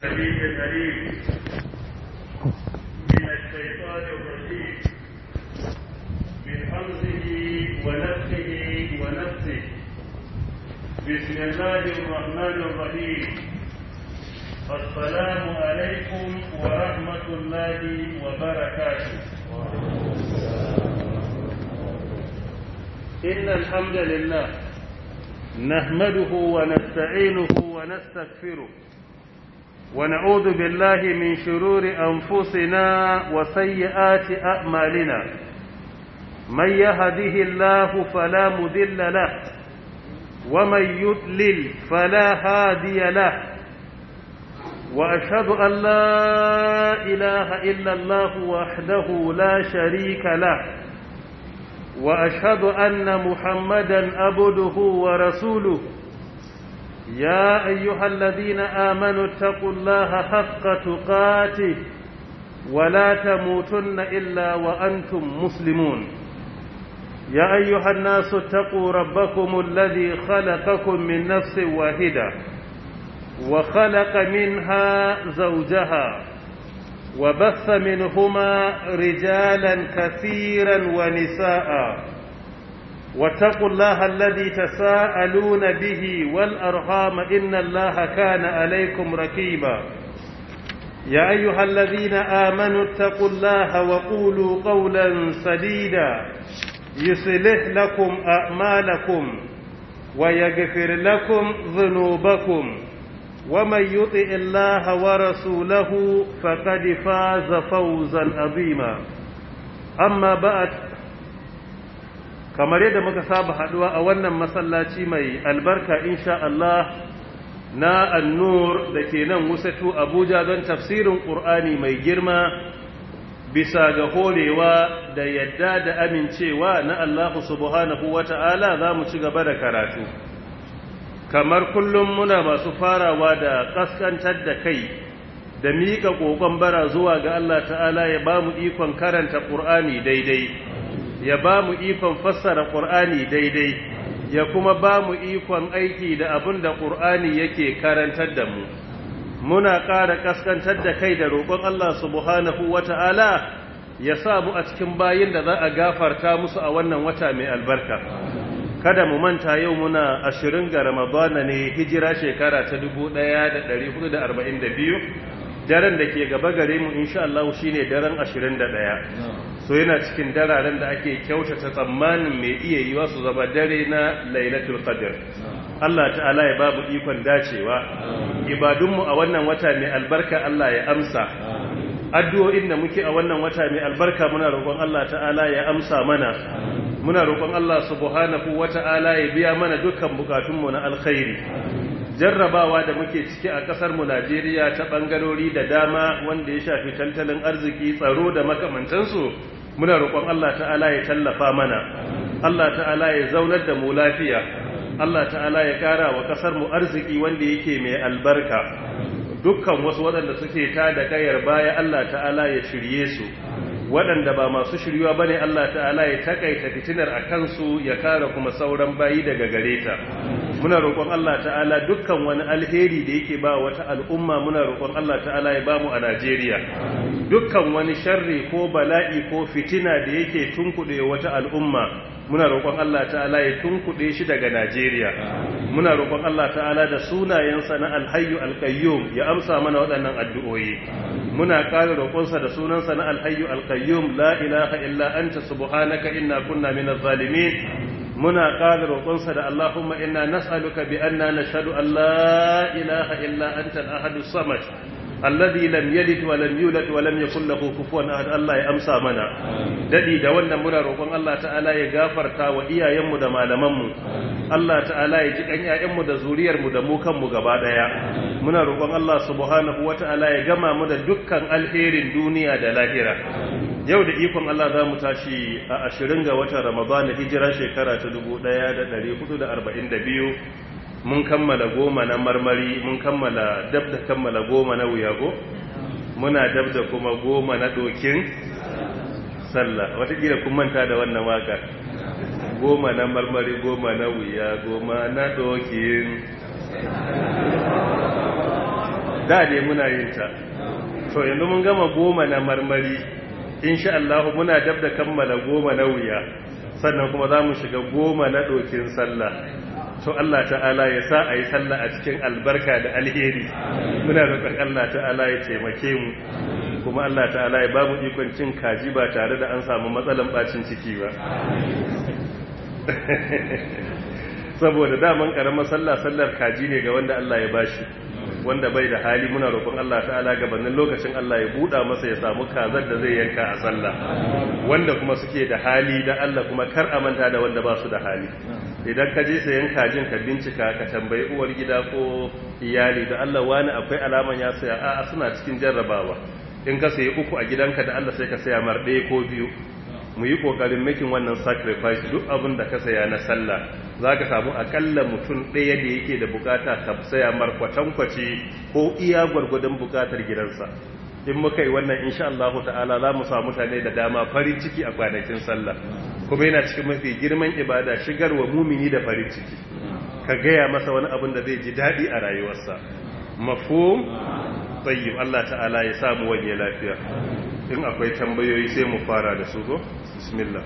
السميع العليم من الشيطان الرجيم من حمزه ونفسه ونفسه بسم الله الرحمن الرحيم السلام عليكم ورحمة الله وبركاته إن الحمد لله نحمده ونستعينه ونستغفره ونعوذ بالله من شرور أنفسنا وسيئات أعمالنا من يهده الله فلا مذل له ومن يضلل فلا هادي له وأشهد أن لا إله إلا الله وحده لا شريك له وأشهد أن محمدا عبده ورسوله يا أيها الذين آمنوا اتقوا الله حق تقاته ولا تموتن إلا وأنتم مسلمون يا أيها الناس اتقوا ربكم الذي خلقكم من نفس واحدة وخلق منها زوجها وبث منهما رجالا كثيرا ونساء واتقوا الله الذي تساءلون به والأرحام إن الله كان عليكم ركيبا يا أيها الذين آمنوا اتقوا الله وقولوا قولا سديدا يصلح لكم أعمالكم ويغفر لكم ذنوبكم ومن يطع الله ورسوله فقد فاز فوزا عظيما أما بعد kamar yadda muka saba haduwa a wannan masallaci mai albarka insha Allah na annur da ke nan wusatu Abuja don tafsirin Qur'ani mai girma bisa ga horewa da yadda da amincewa na Allah subhanahu wata'ala za mu ci gaba da karatu kamar kullum muna masu farawa da kaskantar da kai da miƙa ƙoƙon bara zuwa ga Allah ta'ala ya ba mu ikon karanta ƙur'ani daidai ya ba mu ikon fassara ƙur'ani daidai ya kuma ba mu ikon aiki da abin da ƙur'ani yake karantar da mu muna ƙara kaskantar da kai da roƙon Allah subhanahu wata'ala ya sa mu a cikin bayin da za a gafarta musu a wannan wata mai albarka kada mu manta yau muna ashirin ga ramadana ne hijira shekara ta 1442 daren da ke gaba gare mu insha Allah shine daren 21 so yana cikin dararen da ake kyautata tsammanin mai iya yiwa su zama dare na lailatul qadr Allah ta'ala ya babu ikon dacewa ibadunmu a wannan wata mai albarka Allah ya amsa addu'o'in da muke a wannan wata mai albarka muna roƙon Allah ta'ala ya amsa mana muna roƙon Allah subhanahu wata'ala ya biya mana dukkan bukatunmu na alkhairi jarrabawa da muke ciki a ƙasar mu Najeriya ta bangarori da dama wanda ya shafi tattalin arziki tsaro da makamantansu muna roƙon Allah ta'ala ya tallafa mana Allah ta'ala ya zaunar da mu lafiya Allah ta'ala ya ƙara wa ƙasar mu arziki wanda yake mai albarka dukkan wasu waɗanda suke ta da kayar baya Allah ta'ala ya shirye su waɗanda ba masu shiryuwa bane Allah ta'ala ya takaita fitinar a kansu ya kare kuma sauran bayi daga gare ta muna roƙon Allah ta'ala dukkan wani alheri da yake ba wata al'umma muna roƙon Allah ta'ala ya bamu a Najeriya dukkan wani sharri ko bala'i ko fitina da yake tunkuɗe wata al'umma muna roƙon Allah ta'ala ya tunkuɗe shi daga Najeriya muna roƙon Allah ta'ala da sunayensa na alhayyu alqayyum ya amsa mana waɗannan addu'o'i muna ƙara roƙonsa da sunansa na alhayyu alqayyum la ilaha illa anta subhanaka inna kunna minaz zalimin muna ƙara roƙonsa da Allahumma inna nas'aluka bi anna nashhadu an la ilaha illa anta al-ahadus samad alladhi lam yalid wa lam yulad wa lam yakul lahu kufuwan ahad Allah ya amsa mana dadi da wannan muna roƙon Allah ta'ala ya gafarta wa iyayenmu da malamanmu Allah ta'ala ya ji kan ƴaƴanmu da zuriyarmu da mu kanmu gaba daya muna roƙon Allah subhanahu wata'ala ya gama mu da dukkan alherin duniya da lahira yau da ikon Allah za mu tashi a ashirin ga watan Ramadan hijira shekara ta 1442 mun kammala goma na marmari mun kammala dab da kammala goma na wuyago muna dab da kuma goma na dokin sallah watakila kun manta da wannan waka goma na marmari goma na wuya goma na dokin da dai muna yin ta to yanzu mun gama goma na marmari insha Allah muna dab da kammala goma na wuya sannan kuma za mu shiga goma na ɗokin sallah to Allah ta'ala ya sa a yi sallah a cikin albarka da alheri muna roƙon Allah ta'ala ya taimake mu kuma Allah ta'ala ya ba mu ikon cin kaji ba tare da an samu matsalan bacin ciki ba saboda daman karamar sallah sallar kaji ne ga wanda Allah ya bashi wanda bai da hali muna roƙon Allah ta'ala gabanin lokacin Allah ya buɗa masa ya samu kazar da zai yanka a sallah wanda kuma suke da hali da Allah kuma kar a manta da wanda ba su da hali idan ka je sayan kajin ka bincika ka tambayi uwar gida ko iyali da Allah wani akwai alaman ya saya a'a suna cikin jarrabawa in ka sayi uku a gidanka da Allah sai ka saya mar ɗaya ko biyu mu yi ƙoƙarin makin wannan sacrifice duk abin da ka saya na sallah za ka samu akalla mutum ɗaya da yake da bukata ka saya mar kwatankwace ko iya gwargwadon bukatar gidansa in muka yi wannan insha Allah ta'ala za mu samu mutane da dama farin ciki a kwanakin sallah kuma yana cikin mafi girman ibada shigarwa mumini da farin ciki ka gaya masa wani abin da zai ji daɗi a rayuwarsa mafhum tayyib Allah ta'ala ya samu wani lafiya in akwai tambayoyi sai mu fara da su go bismillah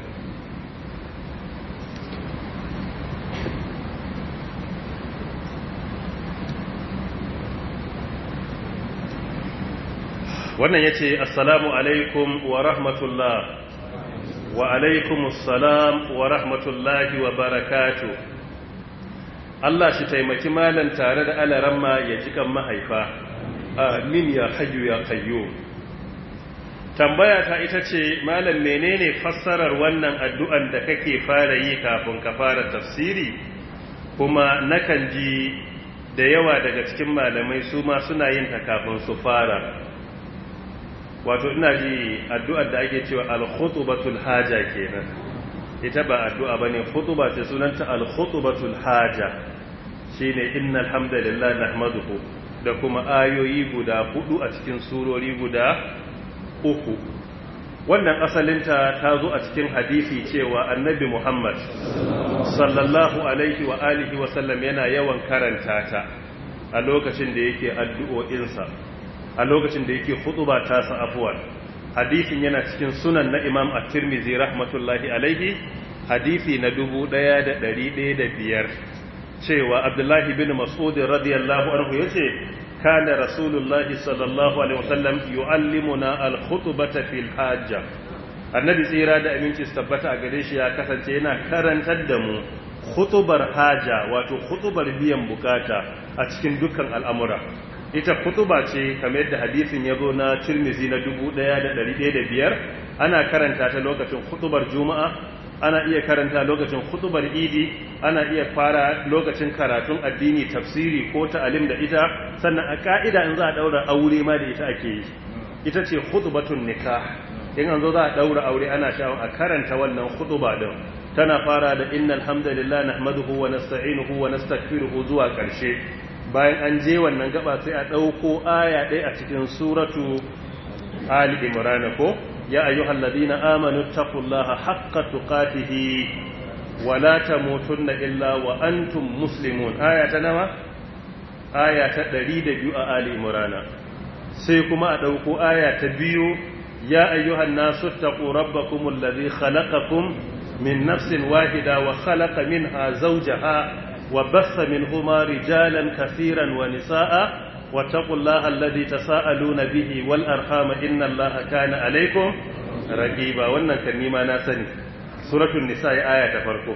wannan yace assalamu alaikum wa rahmatullah wa alaikum assalam wa rahmatullahi wa barakatuh Allah shi taimaki malan tare da alaramma ya jikan mahaifa amin ya hayyu ya qayyum tambaya ta ita ce malam menene fassarar wannan addu'an da kake fara yi kafin ka fara tafsiri kuma nakan ji da yawa daga cikin malamai su ma suna yin ta kafin su fara wato ina ji addu'ar da ake cewa al-khutbatul haja kenan ita ba addu'a bane khutba ce sunanta al-khutbatul haja shine innal hamdalillah nahmaduhu da kuma ayoyi guda hudu a cikin surori guda uku wannan asalinta ta zo a cikin hadisi cewa annabi Muhammad sallallahu alaihi wa alihi wa sallam yana yawan karanta ta a lokacin da yake addu'o'insa a lokacin da yake hutuba ta sa afwan hadisin yana cikin sunan na Imam At-Tirmidhi rahmatullahi alaihi hadisi na 1105 cewa Abdullahi bin Mas'ud radiyallahu anhu yace كان رسول الله صلى الله عليه وسلم يعلمنا الخطبة في الحاجة annabi tsira da aminci su tabbata a gare shi ya kasance yana karantar da mu khutubar haja wato khutubar biyan bukata a cikin dukkan al'amura ita khutuba ce kamar yadda hadisin ya zo na Tirmidhi na 1105 ana karanta ta lokacin khutubar juma'a ana iya karanta lokacin khutubar idi ana iya fara lokacin karatun addini tafsiri ko ta'alim da ita sannan a ka'ida in za a daura aure ma da ita ake yi ita ce khutbatun nikah in an zo za a daura aure ana shawon a karanta wannan khutuba din tana fara da innal hamdalillah nahmaduhu wa nasta'inuhu wa nastaghfiruhu zuwa karshe bayan an je wannan gaba sai a dauko aya ɗaya a cikin suratu ali imran ko يا أيها الذين آمنوا اتقوا الله حق تقاته ولا تموتن إلا وأنتم مسلمون آية نوى آية تدريد بيو آل إمرانا سيكما أدوكو آية بيو يا أيها الناس اتقوا ربكم الذي خلقكم من نفس واحدة وخلق منها زوجها وبث منهما رجالا كثيرا ونساء واتقوا الله الذي تساءلون به والأرحام إن الله كان عليكم رقيبا wannan kan nima na sani suratul nisa aya ta farko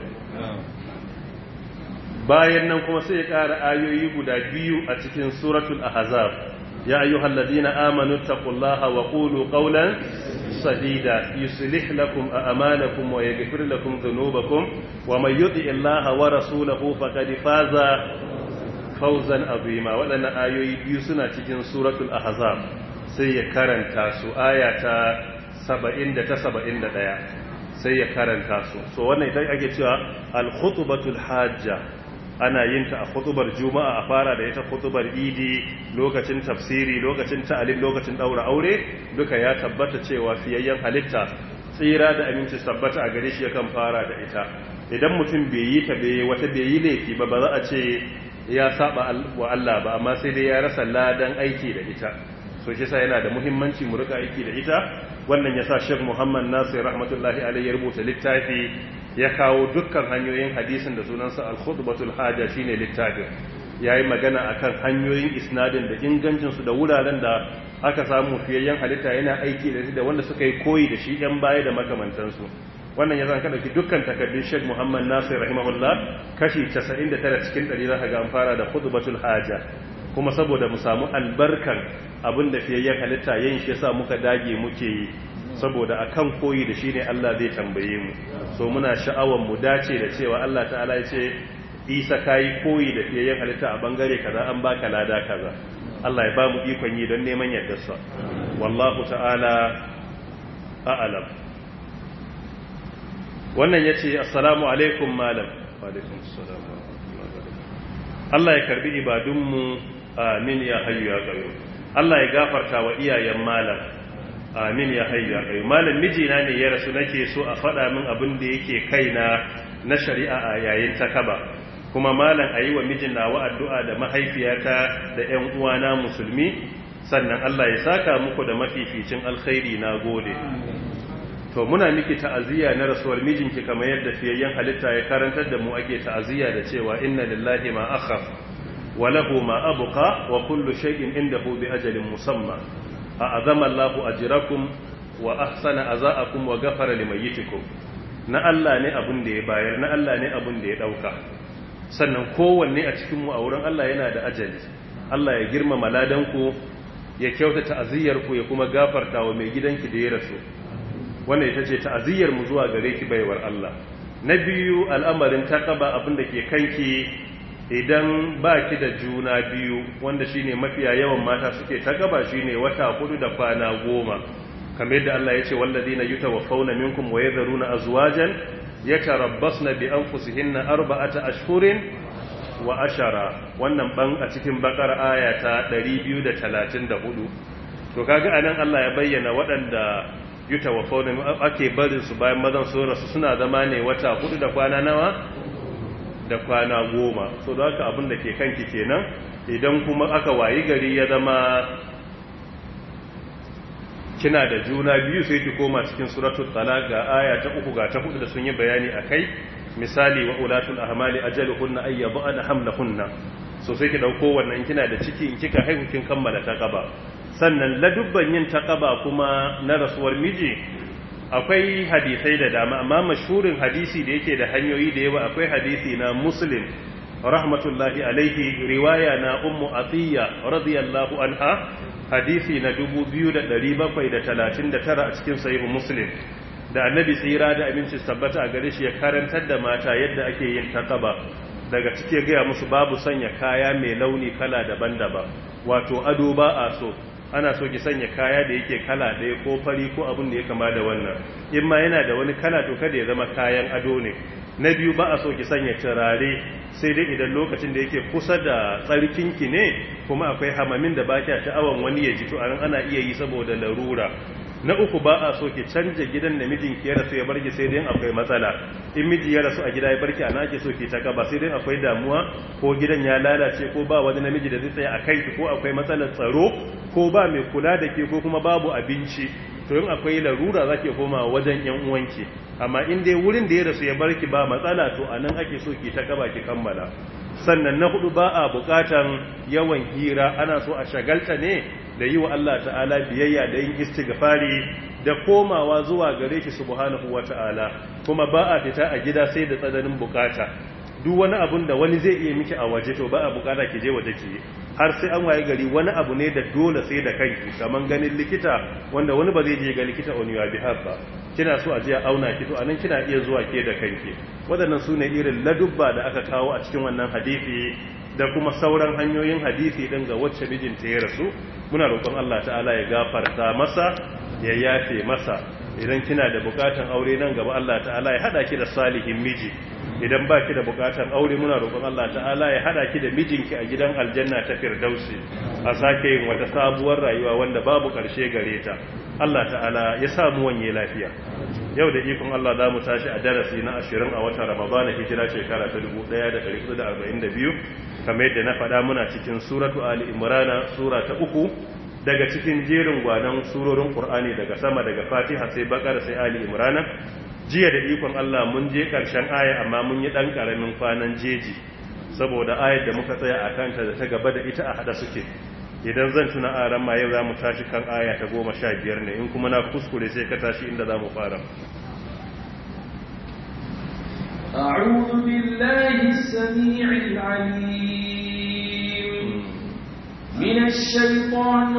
bayan nan kuma sai ya ƙara ayoyi guda biyu a cikin suratul ahzab ya ayyuhalladhina amanu taqullaha wa qulu qawlan sadida yuslih lakum a'malakum wa yaghfir lakum dhunubakum wa may yuti illaha wa rasulahu faqad faza fauzan azima waɗannan ayoyi biyu suna cikin suratul ahzab sai ya karanta su aya ta 70 da ta 71 sai ya karanta su so wannan ita ake cewa al-khutbatul hajja ana yin ta a khutubar juma'a a fara da ita khutubar idi lokacin tafsiri lokacin ta'alim lokacin daura aure duka ya tabbata cewa fiyayyen halitta tsira da aminci tabbata a gare shi yakan fara da ita idan mutum bai yi ta bai wata bai yi laifi ba ba za a ce ya saba wa Allah ba amma sai dai ya rasa ladan aiki da ita so shi sa yana da muhimmanci mu rika aiki da ita wannan yasa Sheikh Muhammad Nasir rahmatullahi alaihi ya rubuta littafi ya kawo dukkan hanyoyin hadisin da sunansa al-khutbatul haja shine littafin yayi magana akan hanyoyin isnadin da ingancin su da wuraren da aka samu fiyayyen halitta yana aiki da shi da wanda suka yi koyi da shi yan baya da makamantansu wannan ya zan dauki dukkan takardun Sheikh Muhammad Nasir rahimahullah kashi 99 cikin 100 zaka ga an fara da khutbatul haja kuma saboda mu samu albarkan abin da fiyayyen halitta yin shi yasa muka dage muke yi saboda akan koyi da shi ne Allah zai tambaye mu so muna sha'awar mu dace da cewa Allah ta'ala ya ce Isa kai koyi da fiyayyen halitta a bangare kaza an baka lada kaza Allah ya ba mu ikon yi don neman yardarsa wallahu ta'ala a'lam wannan yace assalamu alaikum malam wa alaikum assalam Allah ya karbi ibadunmu amin ya hayyu ya qayyum Allah ya gafarta wa iyayen malam amin ya hayyu ya qayyum malam mijina ne ya rasu nake so a faɗa min abin da yake kaina na shari'a a yayin takaba kuma malam ayi wa mijin nawa addu'a da mahaifiyata da ƴan uwana musulmi sannan Allah ya saka muku da mafificin alkhairi na gode to muna miki ta'aziyya na rasuwar mijinki kamar yadda fiyayyen halitta ya karantar da mu ake ta'aziyya da cewa inna lillahi ma akhaf wa lahu ma abqa wa kullu shay'in indahu bi ajalin musamma a'azama Allahu ajrakum wa ahsana azaakum wa ghafara limayyitikum na Allah ne abun da ya bayar na Allah ne abun da ya dauka sannan kowanne a cikin mu a wurin Allah yana da ajali Allah ya girmama ladanku ya kyautata ta'aziyyar ku ya kuma gafarta wa mai gidanki da ya rasu wannan ita ce ta'aziyyar mu zuwa gare ki baiwar Allah na biyu al'amarin taqaba abin da ke kanki idan baki da juna biyu wanda shine mafiya yawan mata suke taqaba shine wata hudu da kwana goma kamar yadda Allah ya ce walladina yutawaffawna minkum wa yadharuna azwajan yatarabbasna bi anfusihinna arba'ata ashhurin wa ashara wannan ban a cikin bakar aya ta 234 to kaga anan Allah ya bayyana waɗanda yutawaffawna ake barin su bayan mazan su rasu suna zama ne wata hudu da kwana nawa da kwana goma so da haka abin da ke kanki kenan idan kuma aka wayi gari ya zama kina da juna biyu sai ki koma cikin suratul talaq ga aya ta uku ga ta hudu da sun yi bayani akai misali wa ulatul ahmali ajaluhunna ay yad'ana hamlahunna so sai ki dauko wannan kina da ciki in kika haihu kin kammala taqaba sannan ladubban yin taqaba kuma na rasuwar miji akwai hadisai da dama amma mashhurin hadisi da yake da hanyoyi da yawa akwai hadisi na muslim rahmatullahi alaihi riwaya na ummu atiya radiyallahu anha hadisi na 2739 a cikin sahihu muslim da annabi tsira da aminci tabbata a gare shi ya karantar da mata yadda ake yin taqaba daga cike gaya musu babu sanya kaya mai launi kala daban-daban wato ado ba a so ana so ki sanya kaya da yake kala ɗaya ko fari ko abin da ya kama da wannan in ma yana da wani kala to kada ya zama kayan ado ne na biyu ba a so ki sanya turare sai dai idan lokacin da yake kusa da tsarkinki ne kuma akwai hamamin da ba kya sha'awan wani ya ji to anan ana iya yi saboda larura na uku ba a so ki canja gidan da mijinki ya rasu ya barki sai dai akwai matsala in miji ya rasu a gida ya barki ana ake so ki ta gaba sai dai akwai damuwa ko gidan ya lalace ko ba wani namiji da zai tsaya a kanki ko akwai matsalar tsaro ko ba mai kula da ke ko kuma babu abinci to in akwai larura za ki koma wajen yan uwanki amma in dai wurin da ya rasu ya barki ba matsala to a nan ake so ki ta gaba ki kammala sannan na hudu ba a bukatan yawan hira ana so a shagalta ne da yi wa Allah ta'ala biyayya da yin istighfari da komawa zuwa gare shi subhanahu wata'ala kuma ba a fita a gida sai da tsananin bukata duk wani abun da wani zai iya miki a waje to ba a bukata ki je waje ki har sai an waye gari wani abu ne da dole sai da kanki kaman ganin likita wanda wani ba zai je ga likita on your behalf ba kina so a je a auna ki to anan kina iya zuwa ke da kanki waɗannan sune irin ladubba da aka kawo a cikin wannan hadisi da kuma sauran hanyoyin hadisi din ga wacce mijinta ya rasu muna roƙon Allah ta'ala ya gafarta masa ya yafe masa idan kina da bukatan aure nan gaba Allah ta'ala ya hada ki da salihin miji idan ba ki da bukatar aure muna roƙon Allah ta'ala ya hada ki da mijinki a gidan aljanna ta firdausi a sake yin wata sabuwar rayuwa wanda babu ƙarshe gare ta Allah ta'ala ya samu wanye lafiya yau da ikon Allah za mu tashi a darasi na ashirin a watan Ramadan hijira shekara ta 1442 kamar yadda na faɗa muna cikin suratu Ali Imran sura ta uku daga cikin jerin gwanan surorin Qur'ani daga sama daga Fatiha sai Baqara sai Ali Imran jiya da ikon Allah mun je ƙarshen aya amma mun yi ɗan ƙaramin kwanan jeji saboda ayar da muka tsaya a kanta da ta gaba da ita a haɗa suke idan zan tuna a ran ma yau za mu tashi kan aya ta goma sha biyar ne in kuma na kuskure sai ka tashi inda za mu fara أعوذ بالله السميع العليم من الشيطان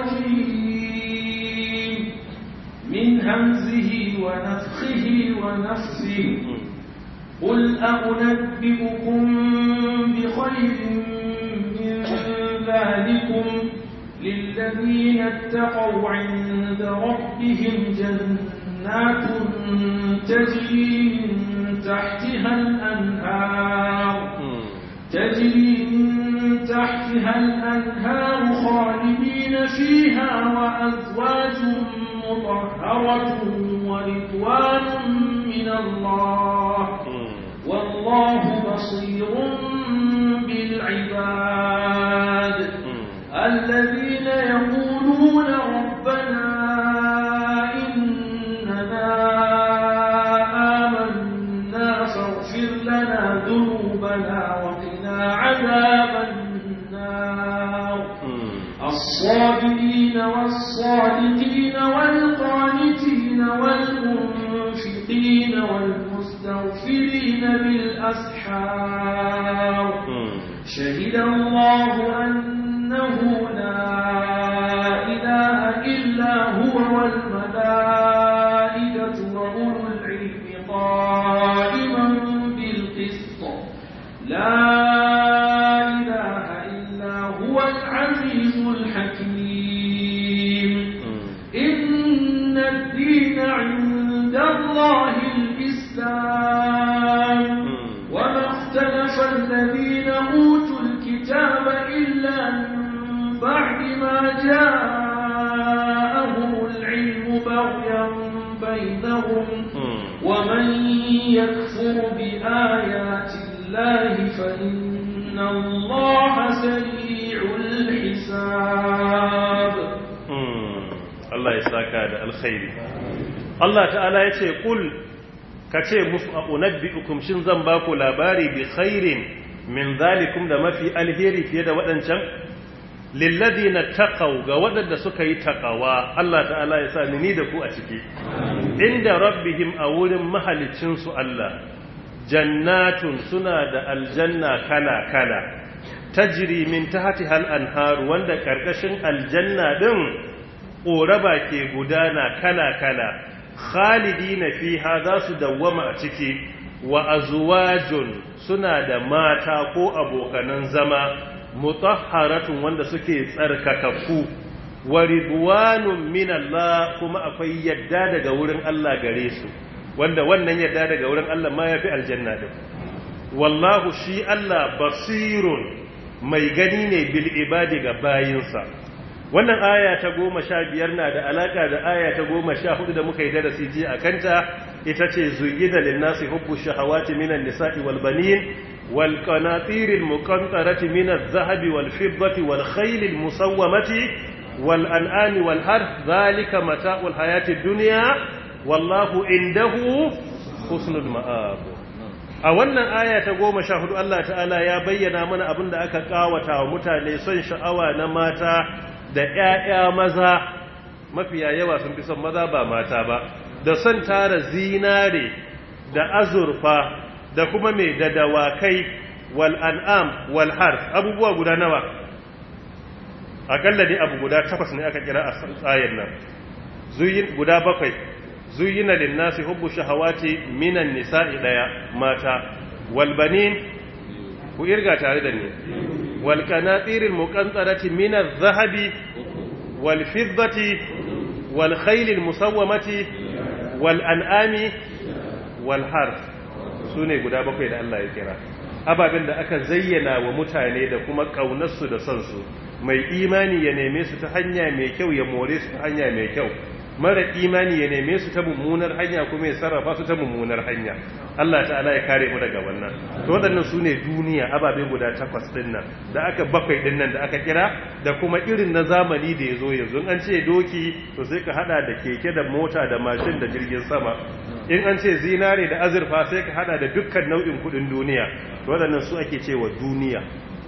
الرجيم من همزه ونفخه ونفسه قل أنبئكم بخير من ذلكم للذين اتقوا عند ربهم جنات تجري من تحتها الأنهار تجري من تحتها الأنهار خالدين فيها وأزواج مطهرة ورضوان من الله والله بصير بالعباد الذين يقولون ربنا إننا آمنا فاغفر لنا ذنوبنا وقنا عذاب النار الصابرين والصادقين والقانتين والمنفقين والمستغفرين بالأسحار شهد الله أنه لا إله إلا هو والملائكة وأولو العلم قائما بالقسط لا إله إلا هو العزيز الحكيم إن الدين عند الله الإسلام وما اختلف الذين أوتوا الكتاب إلا من بعد ما جاءهم العلم بغيا بينهم ومن يكفر بآيات الله فإن الله سريع الحساب Allah ya saka da alkhairi Allah ta'ala ya ce kul ka ce musu a unabbi'ukum shin zan ba ku labari bi khairin min zalikum da mafi alheri fiye da waɗancan lilladina taqaw ga waɗanda suka yi taqawa Allah ta'ala ya sa ni da ku a ciki inda rabbihim a wurin mahalicin su Allah jannatun suna da aljanna kala kala tajri min tahtiha al-anhar wanda karkashin aljanna din ƙoraba ke gudana kala-kala khalidina fiha za su dawwama a ciki wa azwajun suna da mata ko abokanan zama mutahharatun wanda suke tsarkakakku wa ridwanun min Allah kuma akwai yadda daga wurin Allah gare su wanda wannan yadda daga wurin Allah ma yafi aljanna din wallahu shi Allah basirun mai gani ne bil ibadi ga bayinsa wannan aya ta goma sha biyar na da alaka da aya ta goma sha hudu da muka yi darasi ji a kanta ita ce zuyida linnasi hubbu shahawati minan nisa'i wal banin wal qanatir al muqantarati min al zahabi wal fiddati wal khayl al musawwamati wal an'ami wal harth dhalika mata'u al hayati dunya wallahu indahu husnul ma'ab a wannan aya ta goma sha hudu Allah ta'ala ya bayyana mana abin da aka kawata wa mutane son sha'awa na mata da ‘ya'ya maza mafiya yawa sun fi son maza ba mata ba da son tara zinare da azurfa da kuma mai da dawakai wal an'am wal har abubuwa guda nawa akalla dai abu guda takwas ne aka kira a tsayin nan guda bakwai zuyina linnasi hubbu shahawati minan nisa'i daya mata wal banin ku irga tare da ni wal qanatiril muqantarati min adh-dhahabi wal fiddati wal khaylil musawwamati wal an'ami wal harf su ne guda bakwai da Allah ya kira ababen da aka zayyana wa mutane da kuma ƙaunarsu da son su mai imani ya neme su ta hanya mai kyau ya more su ta hanya mai kyau mara imani ya neme su ta mummunar hanya kuma ya sarrafa su ta mummunar hanya Allah ta'ala ya kare mu daga wannan to waɗannan su ne duniya ababe guda takwas ɗin nan da aka bakwai ɗin nan da aka kira da kuma irin na zamani da ya zo yanzu an ce doki to sai ka hada da keke da mota da mashin da jirgin sama in an ce zinare da azurfa sai ka hada da dukkan nau'in kuɗin duniya to waɗannan su ake cewa duniya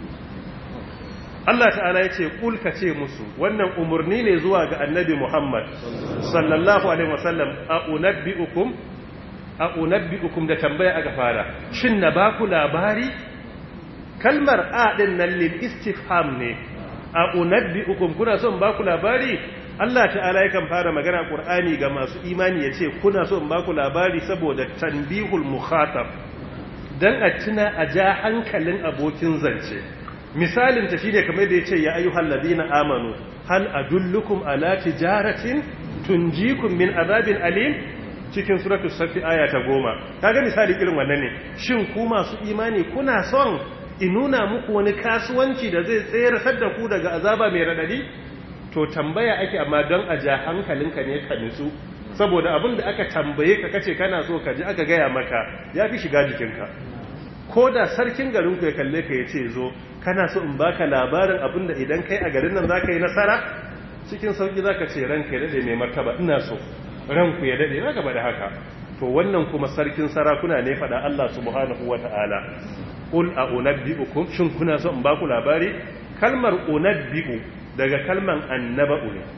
Allah ta'ala ya ce kulka ce musu wannan umarni ne zuwa ga annabi Muhammad sallallahu alaihi wasallam a unabbi'ukum a unabbi'ukum da tambaya aka fara shin na baku labari kalmar a din nan lil istifham ne a unabbi'ukum kuna son baku labari Allah ta'ala yakan fara magana Qur'ani ga masu imani yace kuna son baku labari saboda tanbihul mukhatab dan a tuna a ja hankalin abokin zance misalin ta shine kamar da yace ya ayyuhal ladina amanu hal adullukum ala tijaratin tunjikum min azabin alim cikin suratu safi aya ta goma kaga misali irin wannan ne shin ku masu imani kuna son in nuna muku wani kasuwanci da zai tsayar da ku daga azaba mai radadi to tambaya ake amma don a ja hankalinka ne ka nutsu saboda abin da aka tambaye ka kace kana so ka ji aka gaya maka ya fi shiga jikinka ko da sarkin garinku ya kalle ka ya ce zo kana so in baka labarin abin da idan kai a garin nan za ka yi nasara cikin sauki za ka ce ranka ya daɗe mai martaba ina so ranku ya daɗe na gaba da haka to wannan kuma sarkin sarakuna ne faɗa Allah subhanahu wa ta'ala ƙul a unabbi'ukum shin kuna so in baku labari kalmar unabbi'u daga kalman annaba'u ne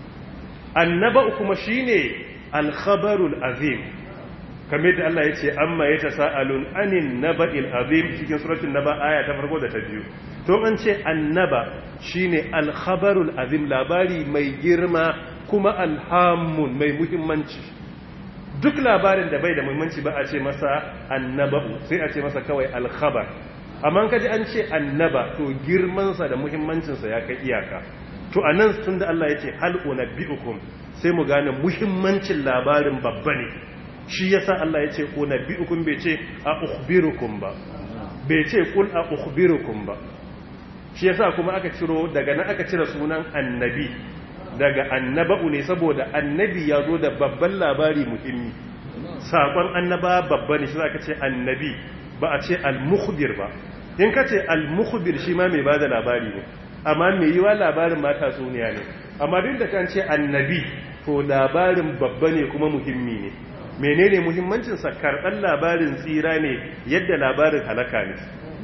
annaba'u kuma shine alkhabarul azim kamar da Allah ya ce amma ya ta sa'alun anin naba'il azim cikin suratun naba aya ta farko da ta biyu to an ce annaba shine alkhabarul azim labari mai girma kuma alhamun mai muhimmanci duk labarin da bai da muhimmanci ba a ce masa annaba'u sai a ce masa kawai alkhabar amma kaji an ce annaba to girmansa da muhimmancinsa ya kai iyaka to a nan tun da Allah ya ce hal unabbi'ukum sai mu gane muhimmancin labarin babba ne shi yasa Allah ya ce unabbi'ukum bai ce a ukhbirukum ba bai ce kul a ukhbirukum ba shi yasa kuma aka ciro daga nan aka cire sunan annabi daga annaba'u ne saboda annabi ya zo da babban labari muhimmi sakon annaba babba ne shi zaka ce annabi ba a ce al-mukhbir ba in ka ce al-mukhbir shi ma mai bada labari ne amma mai yiwa labarin mata suniya ne amma duk da kan ce annabi to labarin babba ne kuma muhimmi ne menene muhimmancin sa karɓar labarin tsira ne yadda labarin halaka ne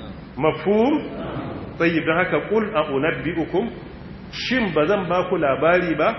mafhum tayyib don haka qul a unabbiukum shin bazan ba ku labari ba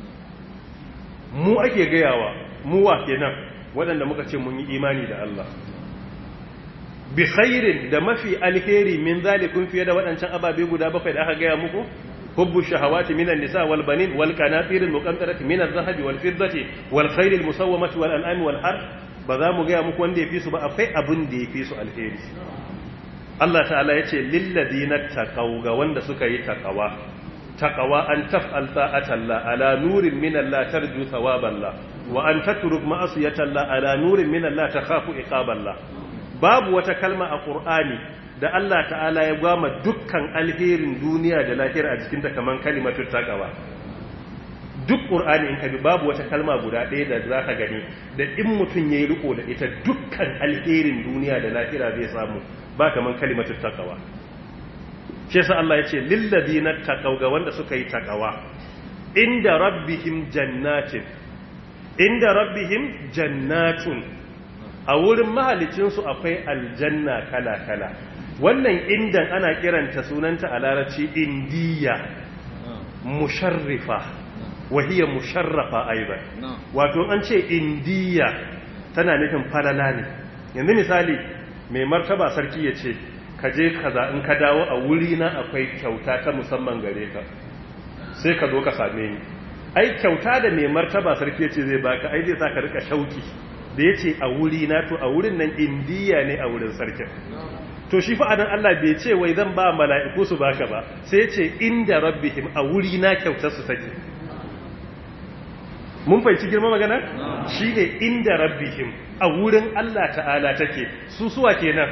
mu ake gayawa mu wa kenan waɗanda muka ce mun yi imani da Allah bi khairin da mafi alheri min zalikun fiye da waɗancan ababe guda bakwai da aka gaya muku hubbu shahawati minan nisa wal banin wal qanatir al muqantarati min al zahabi wal fiddati wal khayl al musawwamati wal an'ami wal har ba za mu gaya muku wanda yafi su ba akwai abin da yafi su alheri Allah ta'ala yace lil ladina taqaw ga wanda suka yi taqawa taqawa an taf'al ta'atalla ala nurin min Allah tarju thawaballah wa an tatruk ma'asiyatalla ala nurin min Allah takhafu iqaballah babu wata kalma a ƙur'ani da Allah ta'ala ya gwama dukkan alherin duniya da lahira a jikinta kamar kalimatun takawa duk ƙur'ani in ka bi babu wata kalma guda ɗaya da za ka gani da in mutum ya yi riko da ita dukkan alherin duniya da lahira zai samu ba kamar kalimatun takawa shi yasa Allah ya ce lillazina taqaw ga wanda suka yi takawa inda rabbihim jannatin inda rabbihim jannatun a wurin mahalicinsu akwai aljanna kala-kala wannan indan ana kiranta sunanta a larabci indiya musharrifa wahiyar musharrafa aibar wato an ce indiya tana nufin falala ne yanzu misali mai martaba sarki ya ce ka je kaza in ka dawo a wuri na akwai kyauta ta musamman gare ka sai ka zo ka same ni ai kyauta da mai martaba sarki ya ce zai baka ai zai sa ka rika shauki da ya ce a wuri na to a wurin nan indiya ne a wurin sarkin to shi fa'adan Allah bai ce wai zan ba mala'iku su baka ba sai ce inda rabbihim a wuri na kyautar su take mun fahimci girma magana shine inda rabbihim a wurin Allah ta'ala take su suwa kenan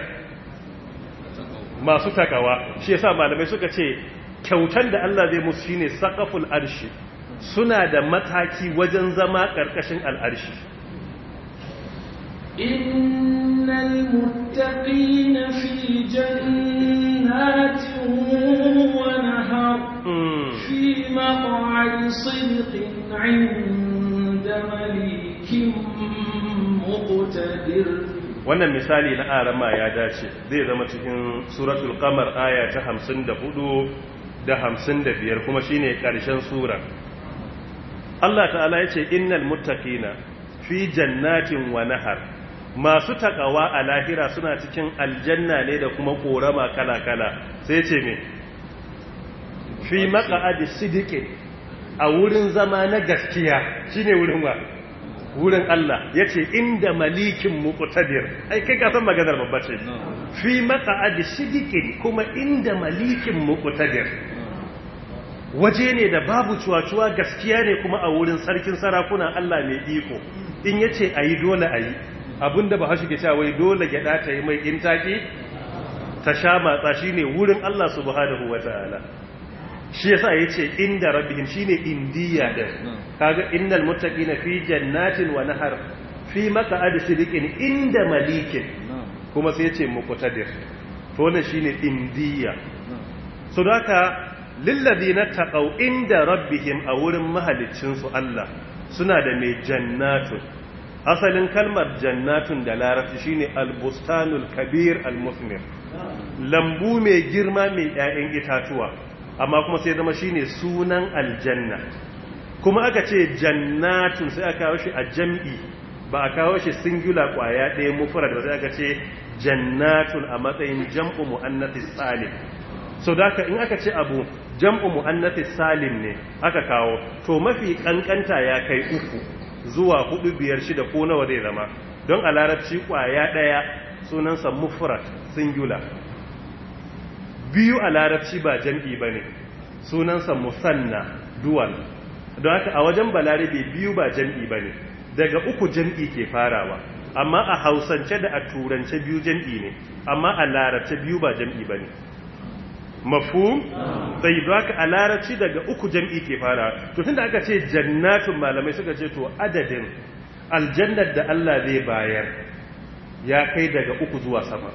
masu takawa shi yasa malamai suka ce kyautan da Allah zai musu shine saqaful arshi suna da mataki wajen zama karkashin al'arshi innal muttaqina fi jannatin wa nahar fi maq'adi sidqin 'inda malikin muqtadir wannan misali na arama ya dace zai zama cikin suratul qamar aya ta 54 da 55 kuma shine karshen sura Allah ta'ala yace innal muttaqina fi jannatin wa nahar masu takawa a lahira suna cikin aljanna ne da kuma korama kala-kala sai ce me fi maq'adi sidiqin a wurin zama na gaskiya shine wurin wa wurin Allah ya ce inda malikin muqtadir ai kai ka san maganar babba ce fi maq'adi sidiqin kuma inda malikin muqtadir waje ne da babu cuwa-cuwa gaskiya ne kuma a wurin sarkin sarakuna Allah mai iko in yace ayi dole ayi abinda ba hashi ke cewa wai dole gyada ta yi mai intaki ta sha matsa shine wurin Allah subhanahu wataala shi yasa yace inda rabbihim shine indiya din kaga innal muttaqina fi jannatin wa nahar fi maq'adi sidiqin inda malikin kuma sai yace muqtadir to wannan shine indiya so haka lilladina taqaw inda rabbihim a wurin mahaliccin su Allah suna da mai jannatun asalin kalmar jannatun da larabci shine albustanul kabir almusmir lambu mai girma mai 'ya'yan itatuwa amma kuma sai zama shine sunan aljanna kuma aka ce jannatun sai aka kawo shi a jam'i ba a kawo shi singular kwaya ɗaya mufrad ba sai aka ce jannatun a matsayin jam'u muannathis salim so da in aka ce abu jam'u muannathis salim ne aka kawo to mafi kankanta ya kai uku zuwa hudu biyar shida ko nawa zai zama don a larabci kwaya ɗaya sunansa mufrad singular biyu a larabci ba jam'i ba ne sunansa musanna dual don haka a wajen balarabe biyu ba jam'i ba ne daga uku jam'i ke farawa amma a hausance da a turance biyu jam'i ne amma a larabce biyu ba jam'i ba ne mafu sai don haka a larabci daga uku jam'i ke farawa to tun da aka ce jannatun malamai suka ce to adadin aljannar da Allah zai bayar ya kai daga uku zuwa sama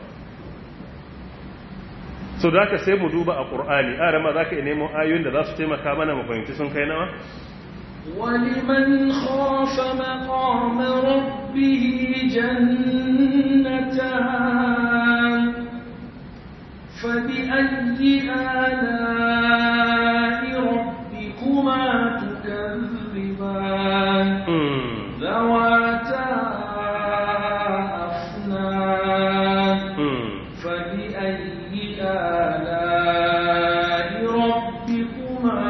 so da ka sai mu duba a ƙur'ani a rama za ka yi nemo ayoyin da za su taimaka mana mu fahimci sun kai nawa ولمن خاف مقام ربه جنتان فبأي آلاء ربكما تكذبان ذواتا أفنان فبأي آلاء ربكما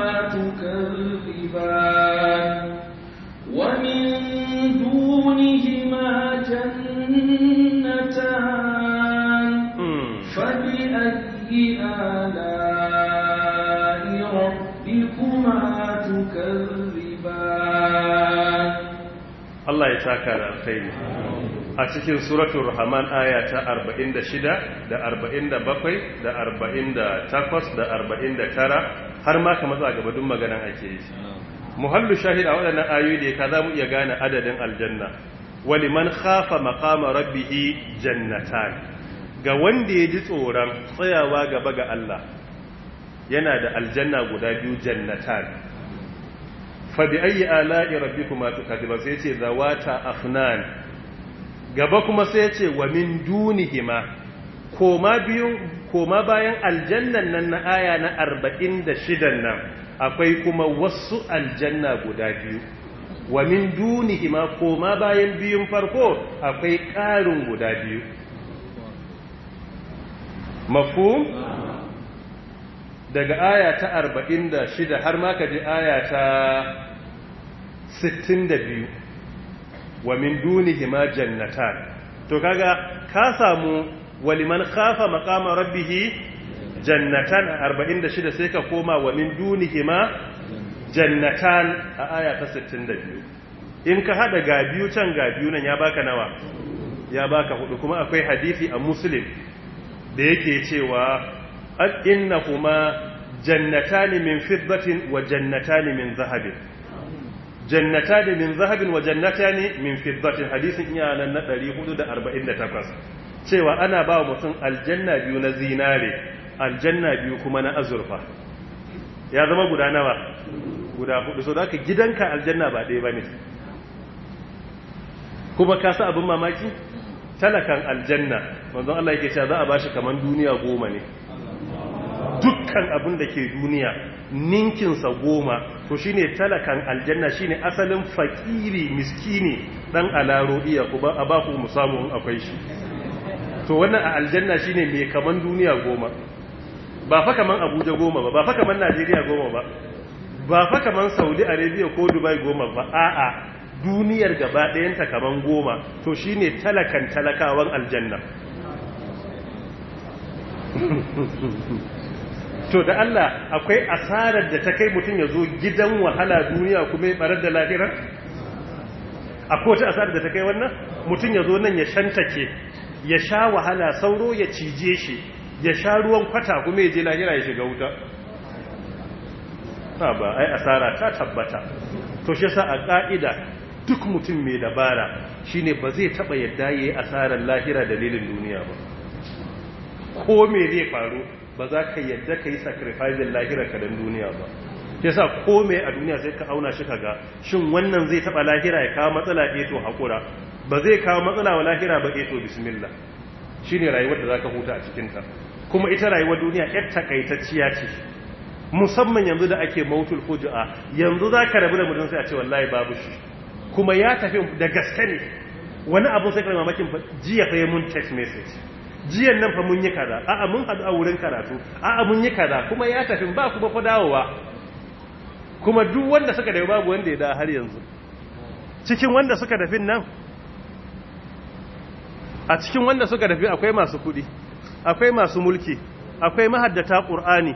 تكذبان ومن دونهما جنتان فبأي آلاء ربكما تكذبان Allah ya saka da alkhairi a cikin suratul rahman aya ta 46 da 47 da 48 da 49 har ma ka matsa gaba duk maganan ake yi muhallu shahid a waɗannan ayoyi da ka za mu iya gane adadin aljanna waliman khafa maqama rabbih jannatan ga wanda ya ji tsoron tsayawa gaba ga Allah yana da aljanna guda biyu jannatan fa bi ayyi ala'i rabbikuma tukadiban sai ce zawata afnan gaba kuma sai ce wa min dunihima koma biyu koma bayan aljannan nan na aya na 46 nan akwai kuma wasu aljanna guda biyu wa min dunihima koma bayan biyun farko akwai ƙarin guda biyu mafhum daga aya ta 46 har ma ka ji aya ta 62 wa min dunihima jannatan to kaga ka samu waliman khafa maqama rabbih jannatan 46 sai ka koma wa min dunihima jannatan a aya ta 62 in ka hada ga biyu can ga biyu nan ya baka nawa ya baka hudu kuma akwai hadisi a muslim da yake cewa innahuma jannatani min fiddatin wa jannatani min zahabin jannatani min zahabin wa jannatani min fiddatin hadisin iya nan na 448 cewa ana ba wa mutum aljanna biyu na zinare aljanna biyu kuma na azurfa ya zama guda nawa guda hudu so da ka gidanka aljanna ba ɗaya ba ne kuma ka sa abin mamaki talakan aljanna manzon Allah yake cewa za a bashi kaman duniya goma ne dukkan abin da ke duniya ninkinsa goma to shine talakan aljanna shine asalin fakiri miskini dan alaro iya ku a ba ku mu samu in akwai shi to wannan a aljanna shine mai kaman duniya goma ba fa kaman Abuja goma ba ba fa kaman Najeriya goma ba ba fa kaman Saudi Arabia ko Dubai goma ba a'a duniyar gaba ɗayanta kaman goma to shine talakan talakawan aljanna to da Allah akwai asarar da ta kai mutum ya zo gidan wahala duniya kuma ya barar da lahira akwai wata asarar da ta kai wannan mutum ya zo nan ya shantake ya sha wahala sauro ya cije shi ya sha ruwan kwata kuma ya je lahira ya shiga wuta ha ba ai asara ta tabbata to shi sa a ka'ida duk mutum mai dabara shine ba zai taba yadda yayi asarar lahira dalilin duniya ba ko me zai faru ba za ka yadda ka yi sacrificing lahira ka dan duniya ba ke sa kome a duniya sai ka auna shi kaga shin wannan zai taba lahira ya kawo matsala eto haƙura ba zai kawo matsala wa lahira ba eto bismillah shi ne rayuwar da za ka huta a cikinta kuma ita rayuwar duniya yar takaitacciya ce musamman yanzu da ake mautul fuju'a yanzu za ka rabu da mutum sai a ce wallahi babu shi kuma ya tafi da gaske ne wani abu sai kai mamakin jiya fa mun text message jiyan nan fa mun yi kaza a'a mun hadu a wurin karatu a'a mun yi kaza kuma ya tafi ba kuma fa dawowa kuma duk wanda suka dawo babu wanda ya da har yanzu cikin wanda suka tafi nan a cikin wanda suka tafi akwai masu kudi akwai masu mulki akwai mahaddata qur'ani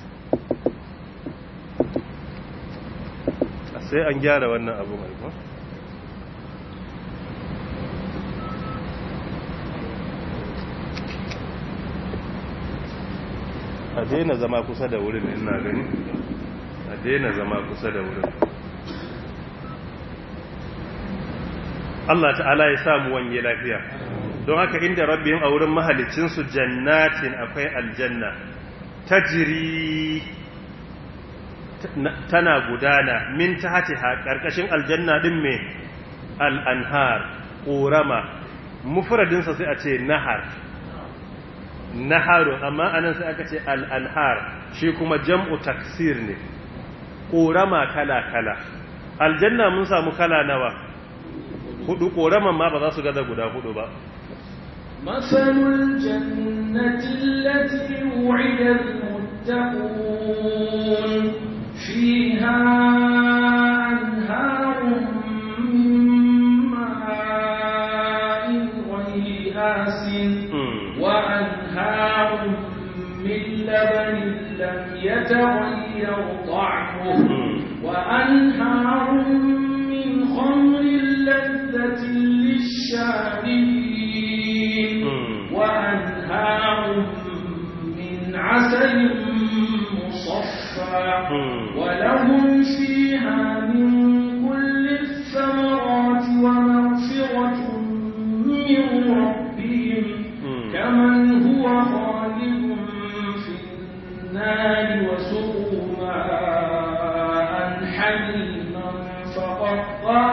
sai an gyara wannan abu mai ko a daina zama kusa da wurin ina gani a daina zama kusa da wurin Allah ta'ala ya samu wanye lafiya don haka inda rabbihim a wurin mahalicinsu jannatin akwai aljanna tajiri tana gudana min tahtiha karkashin aljanna din me al-anhar ƙorama mufradinsa sai a ce nahar naharu amma anan sai aka ce al'anhar shi kuma jam'u taksir ne ƙorama kala-kala aljanna mun samu kala nawa hudu ƙoraman ma ba za su gaza guda hudu ba مثل الجنة التي وعد المتقون فيها أنهار من ماء غير آسن وأنهار من لبن لم يتغير طعمه وأنهار من خمر لذة للشاربين وأنهار من عسل مصفى ولهم فيها من كل الثمرات ومغفرة من ربهم كمن هو خالد في النار وسقوا ماء حميما فقطع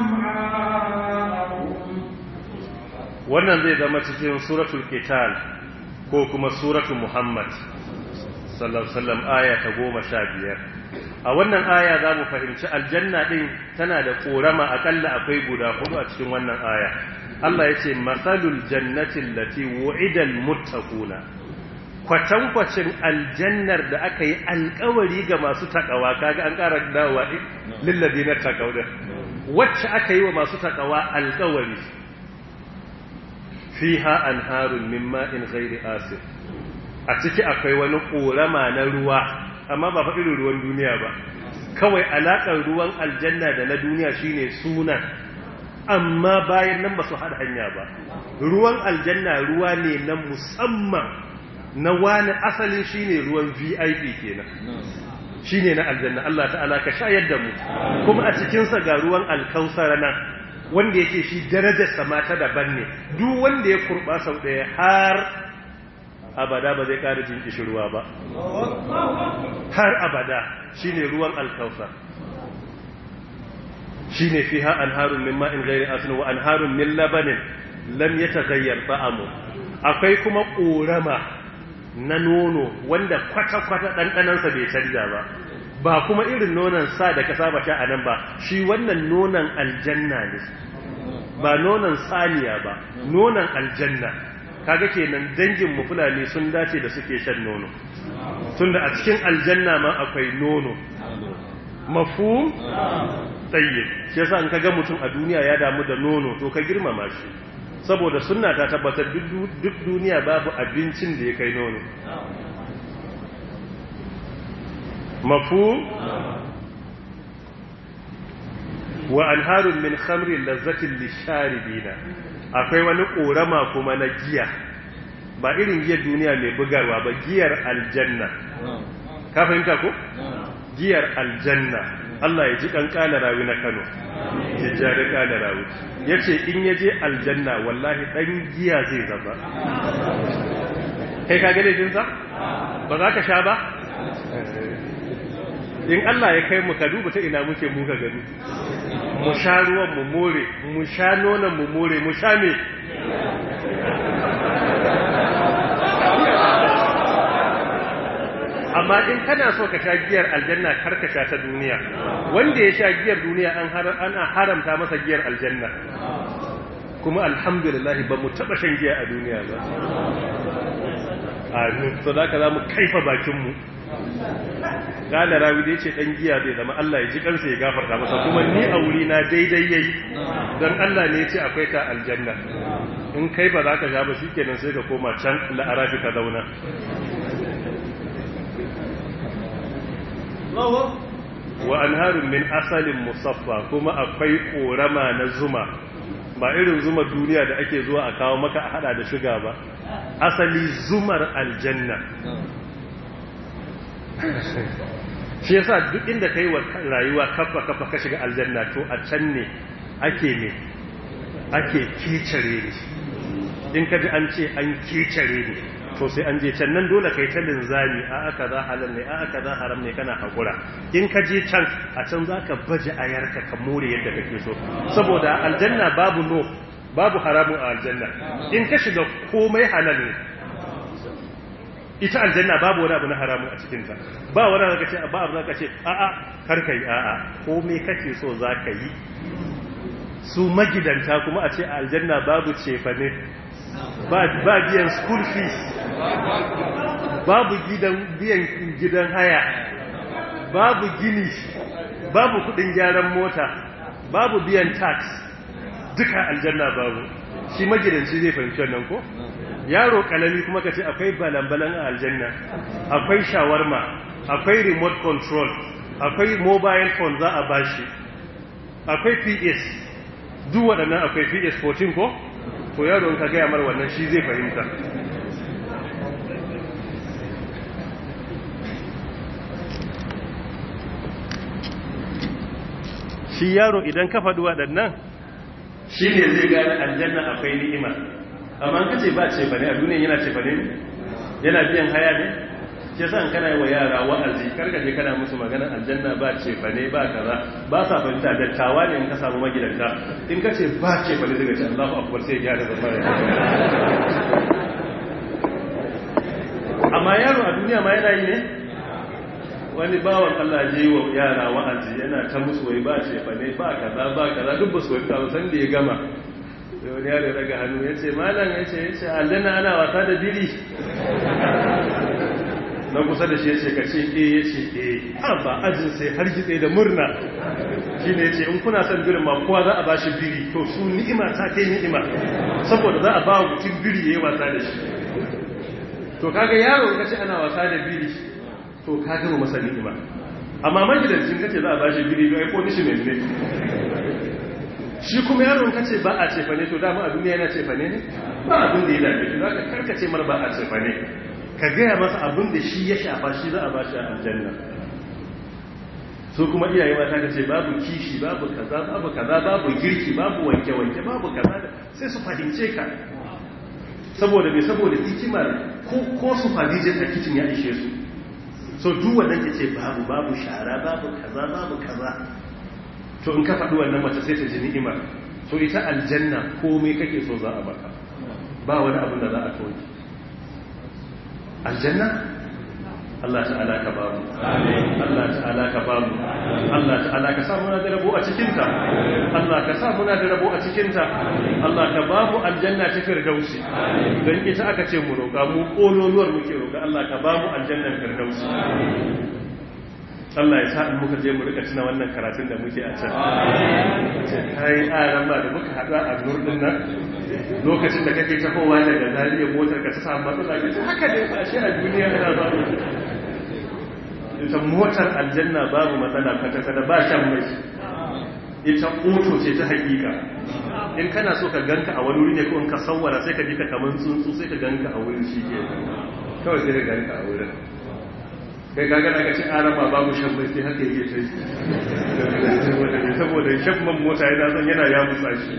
أمعاءهم wannan zai zama cikin suratul qital ko kuma suratul muhammad sallallahu alaihi wasallam aya ta 15 a wannan aya za mu fahimci aljanna din tana da korama akalla akwai guda hudu a cikin wannan aya Allah ya ce masalul jannatin lati wu'idal muttaquna kwatankwacin aljannar da aka yi alkawari ga masu takawa kaga an ƙara dawowa lilladina taqaw da wacce aka yi wa masu takawa alkawari fiha anharun min ma'in ghairi asir a ciki akwai wani korama na ruwa amma ba fa irin ruwan duniya ba kawai alaƙar ruwan aljanna da na duniya shine sunan amma bayan nan ba su haɗa hanya ba ruwan aljanna ruwa ne na musamman na wani asalin shine ruwan vip kenan shine na aljanna Allah ta'ala ka shayar da mu kuma a cikinsa ga ruwan alkausar nan wanda yake shi darajarsa mata daban ne duk wanda ya kurba sau ɗaya har abada ba zai ƙara jin kishirwa ba har abada shine ruwan alkausar shine fiha anharun min ma'in ghairi asin wa anharun min labanin lam yataghayyar ta'amu akwai kuma ƙorama na nono wanda kwata-kwata ɗanɗanansa bai canja ba ba kuma irin nonon sa da ka saba sha a nan ba shi wannan nonon aljanna ne ba nonon saniya ba nonon aljanna kaga kenan dangin mu fulani sun dace da suke shan nono tunda a cikin aljanna ma akwai nono mafhum tayyib shi yasa in kaga mutum a duniya ya damu da nono to ka girmama shi saboda sunna ta tabbatar duk duniya babu abincin da ya kai nono mafu wa anharun min khamrin lazzatin lisharibina akwai wani korama kuma na giya ba irin giyar duniya mai bugarwa ba giyar aljanna ka fahimta ko giyar aljanna Allah ya ji kankana rawi na Kano ya jari kana rawi yace in yaje aljanna wallahi dan giya zai zama kai ka gane jinsa ba za ka sha ba in Allah ya kai mu ka duba ta ina muke muka gani mu sha ruwan mu more mu sha nonon mu more mu sha me amma in kana so ka sha giyar aljanna kar ka sha ta duniya wanda ya sha giyar duniya an ana haramta masa giyar aljanna kuma alhamdulillah ba mu taba shan giya a duniya ba amin so da ka za mu kaifa bakinmu gane rawi da ya ce ɗan giya zai zama Allah ya ji kansa ya gafarta masa kuma ni a wuri na daidai yayi don Allah ne ya ce akwai ta aljanna in kai ba za ka sha ba shi kenan sai ka koma can la'arafi ka zauna wa anharun min asalin musaffa kuma akwai korama na zuma ba irin zuma duniya da ake zuwa a kawo maka a hada da shuga ba asali zumar aljanna shi yasa duk inda kai wa rayuwa kafa kafa ka shiga aljanna to a can ne ake ne ake kicare ne in ka ji an ce an kicare ne to sai an je can nan dole kai ta linzami a aka za halal ne a aka za haram ne kana hakura in ka je can a can za ka baje ayarka ka more yadda kake so saboda aljanna babu no babu haramu a aljanna in ka shiga komai halal ne ita aljanna babu wani abu na haramu a cikinta ba wani abu ce ba abu zaka ce a a kar kai a a komai kake so za ka yi su magidanta kuma a ce a aljanna babu cefane ba biyan school fees babu gidan biyan gidan haya babu gini babu kudin gyaran mota babu biyan tax duka aljanna babu shi magidanci zai fahimci wannan ko yaro kalami kuma kace akwai balambalan a aljanna akwai shawarma akwai remote control akwai mobile phone za a bashi akwai ps duk waɗannan akwai ps 14 ko to yaro ka gaya mar wannan shi zai fahimta shi yaro idan ka faɗi waɗannan shi ne zai gane aljanna akwai ni'ima amma ka ce ba ce bane a duniya yana ce bane yana biyan haya ne ke san kana yi wa yara wa'azi karka je kana musu magana aljanna ba ce bane ba kaza ba sa fahimta dattawa ne in ka samu magidanta in ka ce ba ce bane daga ce Allahu akbar sai ya gyara zama amma yaro a duniya ma yana yi ne wani bawan Allah je yi wa yara wa'azi yana ta musu wai ba ce bane ba kaza ba kaza duk ba su wai ta san da ya gama da wani yaro daga hannu ya ce malam ya ce ya ce aljanna ana wasa da biri na kusa da shi ya ce ka ce e ya ce e har ba ajin sai har gitse da murna shi ne ya ce in kuna son birin ma kowa za a ba shi biri to su ni'ima ta kai ni'ima saboda za a ba mutum biri ya yi wasa da shi to kaga yaro ka ce ana wasa da biri to ka gama masa ni'ima amma magidancin kace za a bashi biri biyu ai punishment ne shi kuma yaron kace ba a cefa ne to dama a duniya yana cefa ne ne ba abin da ya dace to zaka karkace mar ba a cefa ne ka gaya masa abin da shi ya shafa shi za a bashi a aljanna su kuma iyaye mata ka ce babu kishi babu kaza babu kaza babu girki babu wanke-wanke babu kaza sai su fahimce ka saboda mai saboda hikimar ko su fadijin a kicin ya ishe su so duk wannan ke ce babu babu shara babu kaza babu kaza to in ka faɗi wannan mace sai ta ji ni'imar to ita aljanna komai kake so za a baka ba wani abin da za a toki aljanna Allah ta'ala ka ba mu Allah ta'ala ka ba mu Allah ta'ala ka sa muna da rabo a cikinta Allah ka sa muna da rabo a cikinta Allah ka ba mu aljanna ta firdausi don ita aka ce mu roƙa mu kololuwar muke roƙa Allah ka ba mu aljannan firdausi Allah ya sa in muka je mu rika tuna wannan karatun da muke a can ce kai aran ba da muka haɗu a nurdin nan lokacin da kake tafowa daga zariya motar ka ta samu matsala ka ce haka ne ba shi a duniya ana ba ita motar aljanna babu matsala kwata-kwata ba shan mai ita oto ce ta hakika in kana so ka ganka a wani wuri ne ko in ka sauwara sai ka ji ka kamar tsuntsu sai ka ganka a wurin shi ke kawai sai ka ganka a wurin kai kaga da ka ci araba babu shan mai sai haka yake sai saboda shan man mota yana zan yana ya musa shi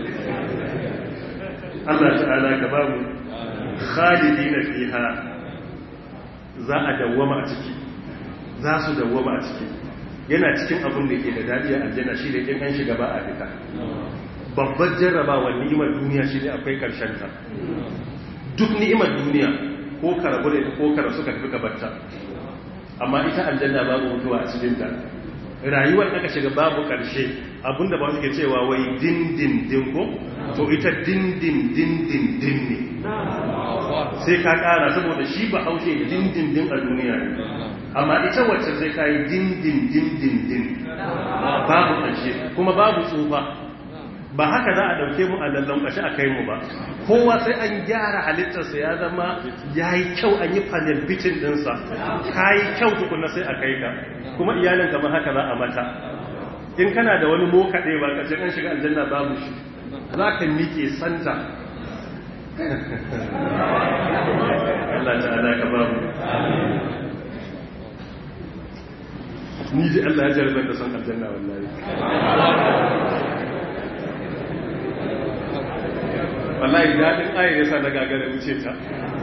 Allah ta'ala ka babu khalidina fiha za a dawwama a ciki za su dawwama a ciki yana cikin abin da ke da dadi a aljanna shi da in an shiga ba a fita babbar jarrabawa ni'imar duniya shi ne akwai karshen ta duk ni'imar duniya ko ka rabu da ko ka rasu ka tafi ka batta amma ita aljanna babu mutuwa a cikin ta rayuwar aka shiga babu karshe abinda ba su ke cewa wai din din din ko to ita din din din din din ne sai ka kara saboda shi ba haushe din din din a duniya ne amma ita wacce sai ka yi din din din din din babu karshe kuma babu tsufa ba haka za a dauke mu a lallon kashi a kai mu ba kowa sai an gyara halittarsa ya zama ya yi kyau an yi panel bitin dinsa ka yi kyau tukuna sai a kai ka kuma iyalin kamar haka za a mata in kana da wani mokaɗe ba ka an shiga aljanna babu shi za ka miƙe santa Allah ta'ala ka babu ni ji Allah ya jarabar da son aljanna wallahi wallahi daɗin ayar yasa na gagara wuce ta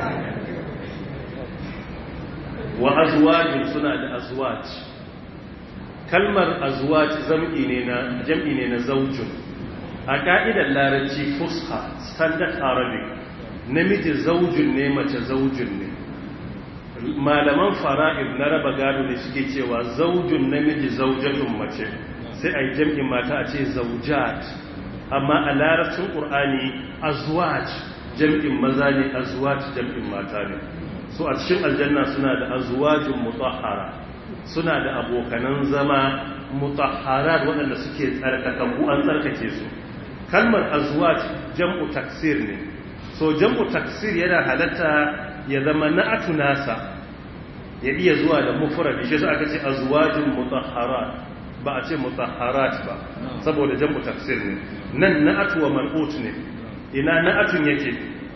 wa azwajin suna da azwaj kalmar azwaj zam'i ne na jam'i ne na zaujun a ka'idar larabci fusha standard arabic namiji zaujun ne mace zaujun ne malaman fara'id na raba gado ne suke cewa zaujun namiji zaujatun mace sai a yi jam'in mata a ce zaujat amma a larabcin ƙur'ani azwaj jam'in maza ne azwaj jam'in mata ne so a cikin aljanna suna da azwajin mutahhara suna da abokanan zama mutahhara waɗanda suke tsarkakakku an tsarkake su kalmar azwaj jam'u taksir ne so jam'u taksir yana halatta ya zama na'atu nasa ya iya zuwa da mufrad shi sai aka ce azwajin mutahharat ba a ce mutahharat ba saboda jam'u taksir ne nan na'atu wa man'ut ne ina na'atun yake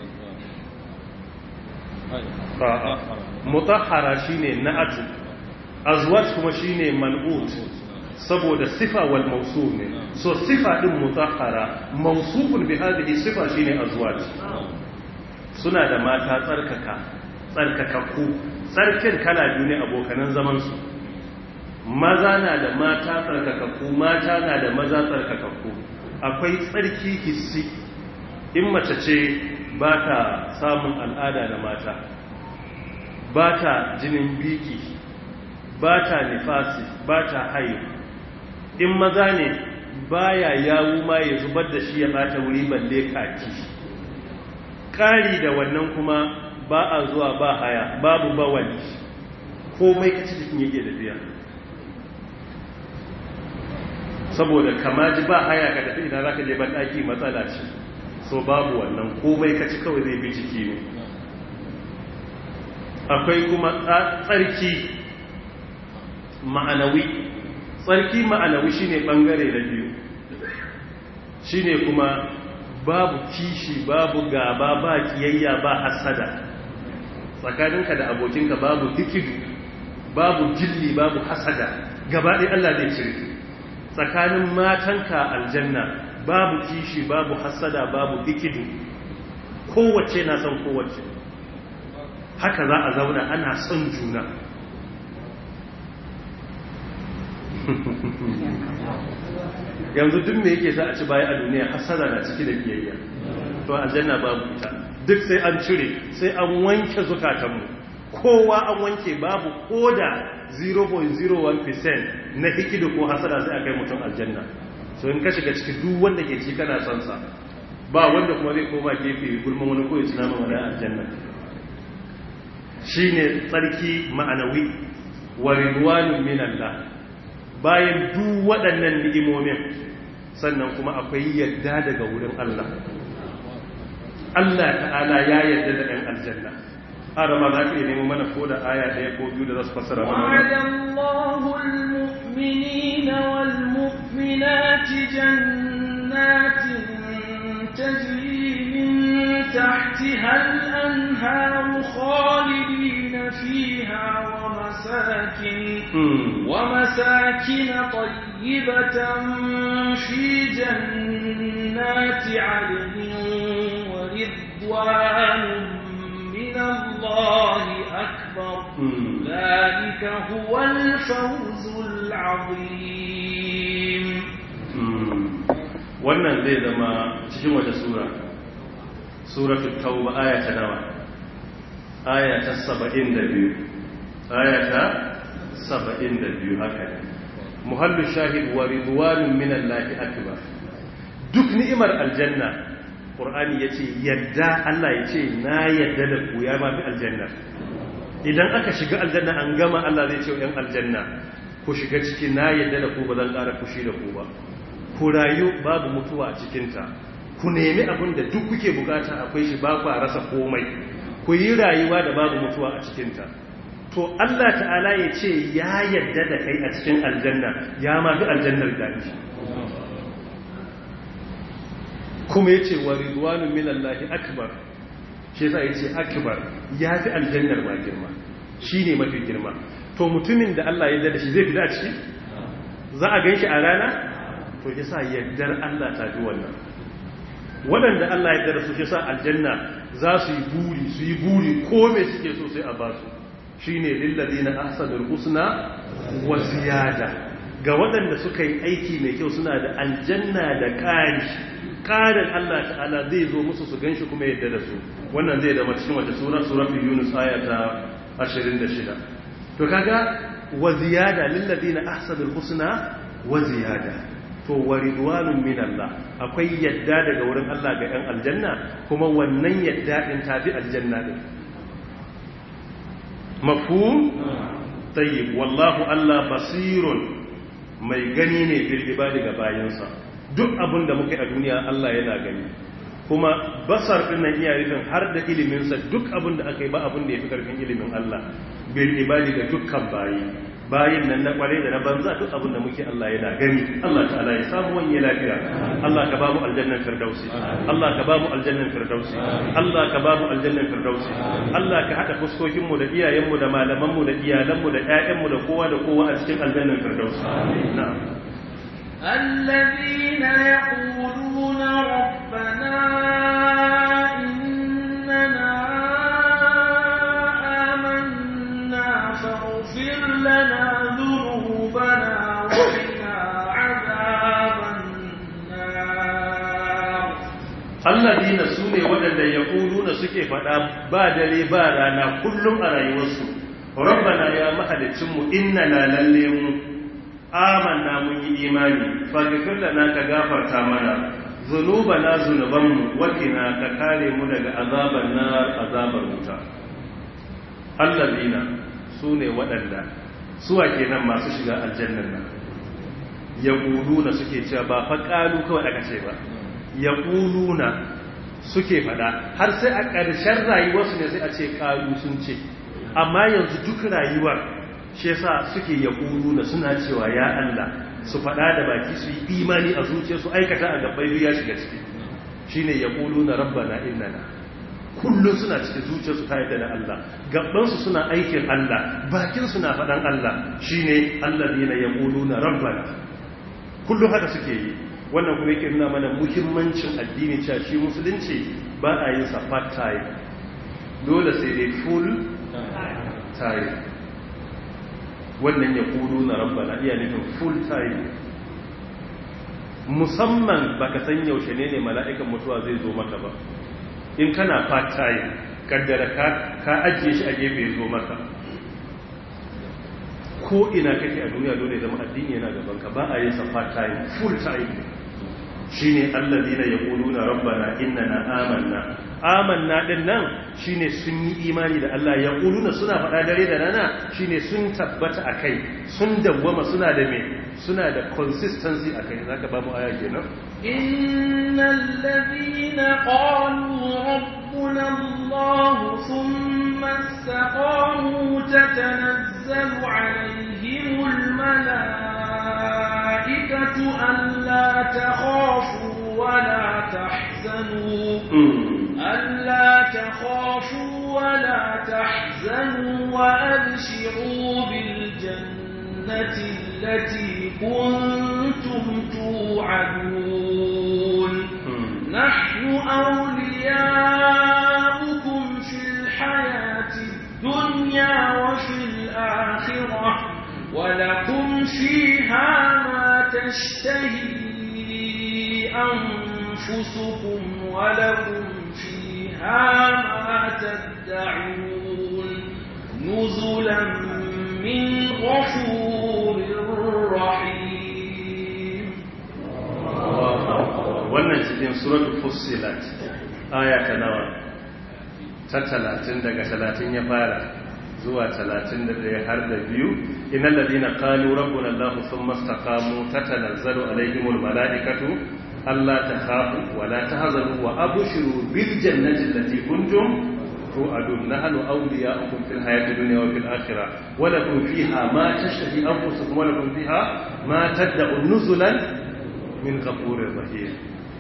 a'a mutahhara shine na'atu azwaj kuma shine man'ut saboda sifa wal mawsuf ne so sifa din mutahhara mawsufun bi hadhihi sifa shine azwaj suna da mata tsarkaka tsarkakakku tsarkin kala biyu ne abokanan zaman su maza na da mata tsarkakakku mata na da maza tsarkakakku akwai tsarki hissi in mace ce ba ta samun al'ada da mata ba ta jinin biki ba ta nifasi ba ta hayo in maza ne baya yawu ma ya zubar da shi ya bata wuri balle kaki ƙari da wannan kuma ba a zuwa ba haya babu bawali komai kaci jikin yake da biya saboda kama ji ba haya ka tafi idan za ka je banɗaki matsala ce so babu wannan komai kaci kawai zai bi jiki ne akwai kuma tsarki ma'anawi tsarki ma'anawi shine bangare na biyu shine kuma babu kishi babu gaba ba kiyayya ba hasada tsakaninka da abokinka babu hikidu babu jilli babu hasada gaba ɗaya Allah zai cire tsakanin matanka aljanna babu kishi babu hasada babu hikidu kowace na son kowace haka za a zauna ana son juna yanzu duk me yake za a ci baya a duniya hasada na ciki da biyayya to aljanna babu ita duk sai an cire sai an wanke zukatanmu kowa an wanke babu koda 0.01% na hikidu ko hasada sai a kai mutum aljanna so in ka shiga ciki duk wanda ke ci kana son sa ba wanda kuma zai koma gefe gulman wani ko ya ci nama wani aljanna shine tsarki ma'anawi wa ridwanun min Allah bayan duk waɗannan ni'imomin sannan kuma akwai yadda daga wurin Allah Allah ta'ala ya yadda da ɗan aljanna arama za ka iya nemo mana ko da aya ɗaya ko biyu da za su fassara mana وعد الله المؤمنين والمؤمنات جنات تجري من تحتها الأنهار خالدين فيها ومساكن ومساكن طيبة في جنات عدن ورضوان من الله أكبر ذلك هو الفوز العظيم wannan zai zama cikin wata sura suratul tauba aya ta nawa aya ta 72 aya ta 72 haka ne muhallu shahid wa ridwanun minallahi akbar duk ni'imar aljanna qur'ani yace yadda Allah yace na yadda da ku ya mafi aljanna idan aka shiga aljanna an gama Allah zai ce yan aljanna ku shiga ciki na yadda da ku ba zan ƙara fushi da ku ba ku rayu babu mutuwa a cikinta ku nemi abin da duk kuke bukata akwai shi ba ku a rasa komai ku yi rayuwa da babu mutuwa a cikinta to Allah ta'ala ya ce ya yadda da kai a cikin aljanna ya ma fi aljannar daɗi kuma ya ce wa ridwanu minallahi akbar shi yasa ya ce akbar ya fi aljannar ma girma shi ne mafi girma to mutumin da Allah ya yadda da shi zai fita a ciki za a gan shi a rana to yasa yaddar Allah ta fi wannan waɗanda Allah ya da su yasa aljanna za su yi buri su yi buri ko me suke so sai a ba su shine lillazina ahsanul husna wa ziyada ga waɗanda suka yi aiki mai kyau suna da aljanna da ƙari ƙarin Allah ta'ala zai zo musu su ganshi kuma yadda da su wannan zai zama cikin wata sura suratul yunus aya ta 26 to kaga wa ziyada lillazina ahsanul husna wa ziyada to wa ridwanun min Allah akwai yadda daga wurin Allah ga 'yan aljanna kuma wannan yadda din tafi aljanna din mafhum tayyib wallahu Allah basirun mai gani ne bil ibadi ga bayansa duk abin da muke a duniya Allah yana gani kuma basar din nan iya rufin har da ilimin sa duk abin da aka yi ba abin da yafi karfin ilimin Allah bil ibadi ga dukkan bayi bayin nan na kware da na banza duk abin da muke Allah yana gani Allah ta'ala ya samu wani lafiya Allah ka bamu aljannan firdausi Allah ka bamu aljannan firdausi Allah ka bamu aljannan firdausi Allah ka hada fuskokin mu da iyayen mu da malaman mu da iyalan mu da ƴaƴan mu da kowa da kowa a cikin aljannan firdausi na'am الذين يقولون ربنا إننا آمنا فاغفر لنا ذنوبنا وقنا عذاب النار alladina su ne waɗanda ya na suke faɗa ba dare ba rana kullum a rayuwarsu rabbana ya mahalicinmu inna na lalle mu amanna mun yi imani faghfir lana ka gafarta mana zunubana zunubanmu wakina ka kare mu daga azabar nar azabar wuta alladina su ne waɗanda suwa kenan masu shiga aljannan nan yaquluna suke cewa ba fa qalu kawai aka ce ba yaquluna suke fada har sai a ƙarshen rayuwarsu ne sai a ce qalu sun ce amma yanzu duk rayuwar shi yasa suke yaquluna suna cewa ya Allah su faɗa da baki su yi imani a zuciyarsu aikata a gabbai ya shiga ciki shine yaquluna rabbana innana kullum suna cikin zuciyarsu ta yadda da Allah gabansu suna aikin Allah bakinsu na faɗan Allah shine alladhina yaquluna rabbana kullum haka suke yi wannan kuma yake nuna mana muhimmancin addini cewa shi musulunci ba a yin sa part time dole sai dai full time wannan yaquluna rabbana iya nufin full time musamman baka san yaushe ne ne mala'ikan mutuwa zai zo maka ba in kana part time kaddara ka ajiye shi a gefe zo maka ko ina kake a duniya dole zama addini yana gaban ka ba a yin sa part time full time shine alladina yaquluna rabbana innana amanna amanna din nan shine sun yi imani da Allah yaquluna suna faɗa dare da rana shine sun tabbata akai sun dawwama suna da me suna da consistency akai zaka ba mu aya kenan innal ladina qalu rabbuna Allah thumma istaqamu tatanazzalu alaihimul malaikatu alla takhafu wa la tahzanu ألا تخافوا ولا تحزنوا وأبشروا بالجنة التي كنتم توعدون نحن أولياؤكم في الحياة الدنيا وفي الآخرة ولكم فيها ما تشتهي أنفسكم ولكم فيها ما تدعون نزلا من غفور رحيم wannan cikin suratul fussilat aya ta nawa ta 30 daga 30 ya fara zuwa 31 har da biyu innal ladina qalu rabbuna allah thumma istaqamu tatanazzalu alaihimul malaikatu ألا تخافوا ولا تهزنوا وأبشروا بالجنة التي كنتم توعدون نحن أولياؤكم في الحياة الدنيا وفي الآخرة ولكم فيها ما تشتهي أنفسكم ولكم فيها ما تدعوا نزلا من غفور رحيم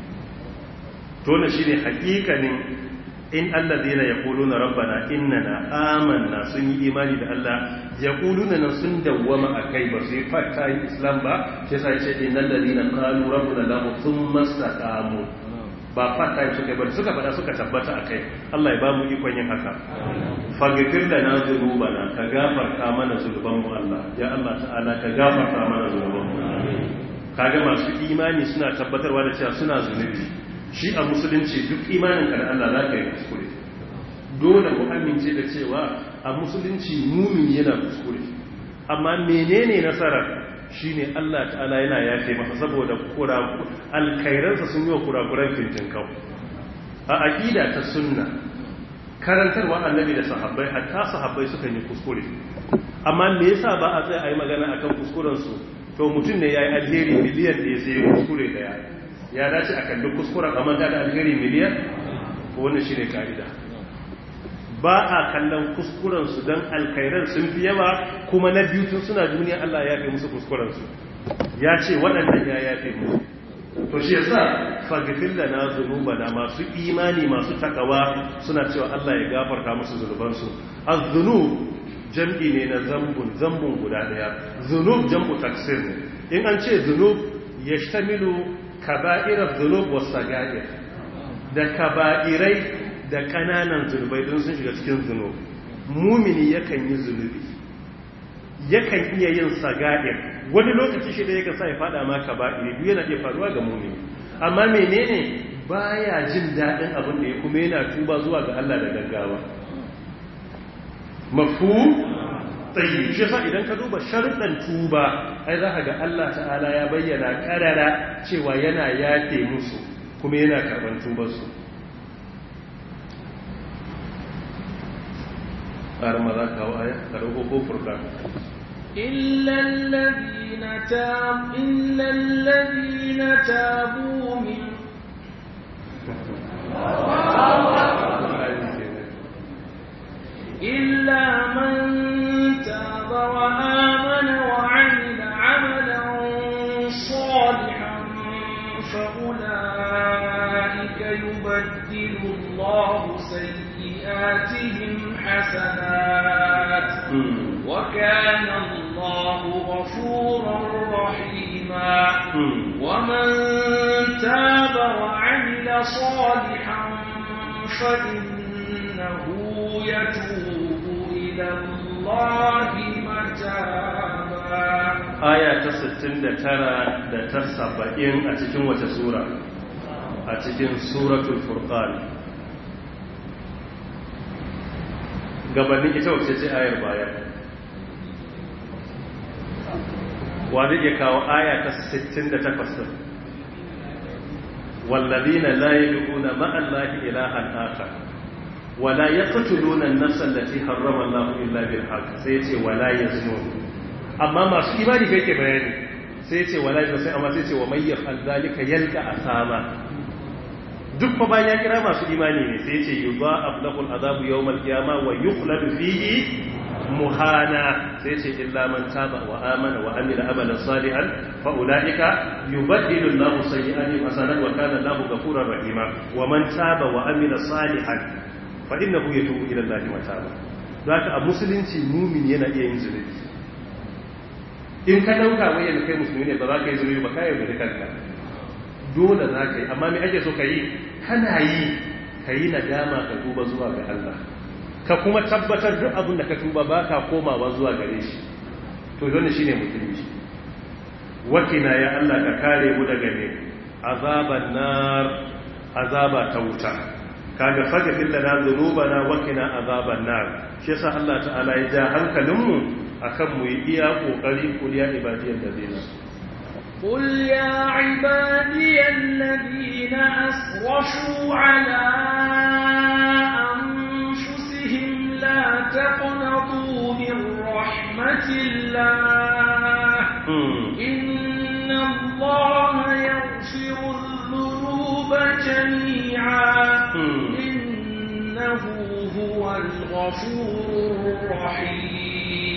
تون شيني حقيقة in alladhina yaquluna rabbana innana amanna sun yi imani da Allah yaquluna nan sun dawwama akai ba su yi fatta islam ba sai sai ce innal ladina qalu rabbuna la thumma istaqamu ba fatta suka ba suka fada suka tabbata akai Allah ya ba mu ikon yin haka faghfir lana dhunubana ka gafarta mana zunuban mu Allah ya Allah ta'ala ka gafarta mana zunuban mu kaga masu imani suna tabbatarwa da cewa suna zunubi shi a musulunci duk imanin ka da Allah za ka yi kuskure dole mu amince da cewa a musulunci mumin yana kuskure amma menene nasarar shine Allah ta'ala yana yafe masa saboda alkairansa sun yi wa kurakuran fintin kau a aƙida ta sunna karantarwa annabi da sahabbai hatta sahabbai suka yi kuskure amma me yasa ba a tsaye a yi magana akan kuskurensu to mutum ne ya yi alheri miliyan da ya sai kuskure da ya ya dace a kalli kuskuren a manta da alheri miliyan ko wannan shi ne ka'ida ba a kallon kuskurensu don alkairar sun fi yawa kuma na biyu tun suna duniya Allah ya fi musu kuskurensu ya ce waɗannan ya ya fi musu to shi yasa faghfir lana dhunubana masu imani masu takawa suna cewa Allah ya gafarta musu zunubansu az-zunub jam'i ne na zambun zambun guda daya zunub jam'u taksir ne in an ce zunub yashtamilu kaba'irar zunub was sagair da kaba'irai da kananan zunubai don sun shiga cikin zunub mumini yakan yi zunubi yakan iya yin sagair wani lokaci shi da yakan sa ya fada ma kaba'iri duk yana iya faruwa ga mumini amma menene baya jin daɗin abin da ya kuma yana tuba zuwa ga Allah da gaggawa mafu tsayi shi sa idan ka duba sharuɗan tuba ai za ka ga Allah ta'ala ya bayyana ƙarara cewa yana yafe musu kuma yana karɓar tubarsu ƙarar maza kawo aya ka ɗauko ko furka إلا الذين تاب إلا الذين تابوا من إلا من تاب وآمن فأولئك يبدل الله سيئاتهم حسنات وكان الله غفورا رحيما ومن تاب وعمل صالحا فإنه يتوب إلى الله متابا aya ta 69 da ta 70 a cikin wace sura a cikin suratul furqan gabanin ita wace ce ayar baya wa zai kawo aya ta 68 والذين لا يدعون مع الله إلها آخر ولا يقتلون النفس التي حرم الله إلا بالحق سيتي ولا يزنون amma masu imani kai ke bayani sai ce wala da sai amma sai ce wa may yaf'al zalika yalqa asama duk fa bayan ya kira masu imani ne sai ce yudha'af lahu al'adabu yawm al-qiyamah wa yukhladu fihi muhana sai ce illa man taba wa amana wa amila amalan salihan fa ulaika yubaddilu Allahu sayyi'atihim hasanat wa kana Allahu ghafurur rahima wa man taba wa amila salihan fa innahu yatubu ila Allahi mataba zaka a musulunci mumin yana iya yin zunubi in ka dauka wai yanzu kai musulmi ne ba za ka yi zunubi ba ka yi da kanka dole za ka yi amma me ake so ka yi kana yi ka yi nadama ka tuba zuwa ga Allah ka kuma tabbatar duk abin da ka tuba ba ka komawa zuwa gare shi to wannan shine musulmi wakina ya Allah ka kare mu daga ne azaban nar azaba ta wuta kaga faghfir lana dhunubana wakina azaban nar shi yasa Allah ta'ala ya ja hankalinmu akan mu yi iya kokari kuliya ibadiyar da zai قل يا عبادي الذين أسرفوا على أنفسهم لا تقنطوا من رحمة الله إن الله يغفر الذنوب جميعا إنه هو الغفور الرحيم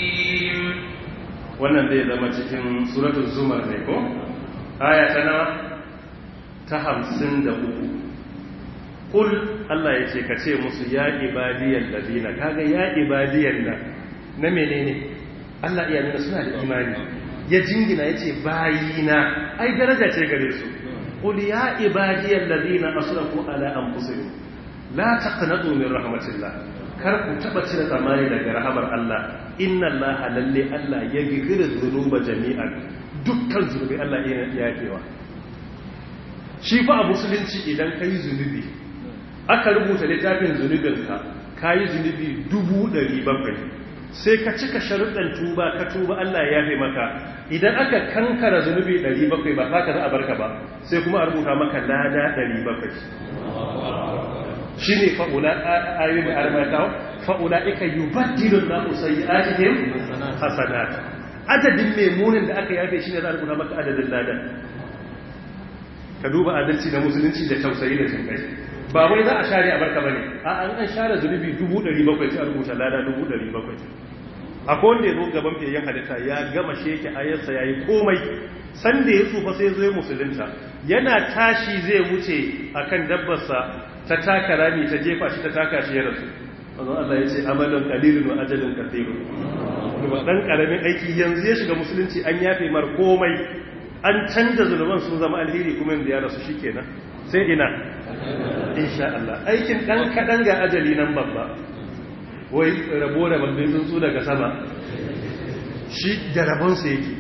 wannan zai zama cikin suratul zumar ne ko aya ta nawa ta hamsin da uku kul Allah ya ce ka ce musu ya ibadiyar ladina kaga ya ibadiyar nan na menene Allah iya nuna suna da imani ya jingina ya ce bayina ai daraja ce gare su kul ya ibadiyar ladina asrafu ala anfusihim la taqnatu min rahmatillah kar ku taba cire tsammani daga rahamar Allah inna Allah lalle Allah ya gifiru zunuba jami'an dukkan zunubi Allah ya yafewa shi fa a musulunci idan ka yi zunubi aka rubuta littafin zunubinka ka yi zunubi dubu ɗari bakwai sai ka cika sharuɗan tuba ka tuba Allah ya yafe maka idan aka kankara zunubi ɗari bakwai ba ka za a barka ba sai kuma a rubuta maka lada ɗari bakwai shi ne fa'ula ayoyin da armata fa'ula ika yi baddilun na usayi ajihim hasanat adadin memunin da aka yafe shi ne za a rubuta maka adadin ladan ka duba adalci na musulunci da tausayi da jinkai ba wai za a share a barka bane a an an share zunubi 700 sai a rubuta lada 700 akwai wanda ya zo gaban fiyayyen halitta ya gama sheke ayarsa ya yi komai sanda ya tsufa sai zo musulunta yana tashi zai wuce akan dabbarsa ta taka rami ta jefa shi ta taka shi ya rasu wanzan Allah ya ce amalin kalilin wa ajalin kathirun ba dan karamin aiki yanzu ya shiga musulunci an yafe mar komai an canza zunuban sun zama alheri kuma yanzu ya rasu shikenan sai ina insha Allah aikin dan kadan ga ajali nan babba wai rabo da babbin tsuntsu daga sama shi da rabonsa yake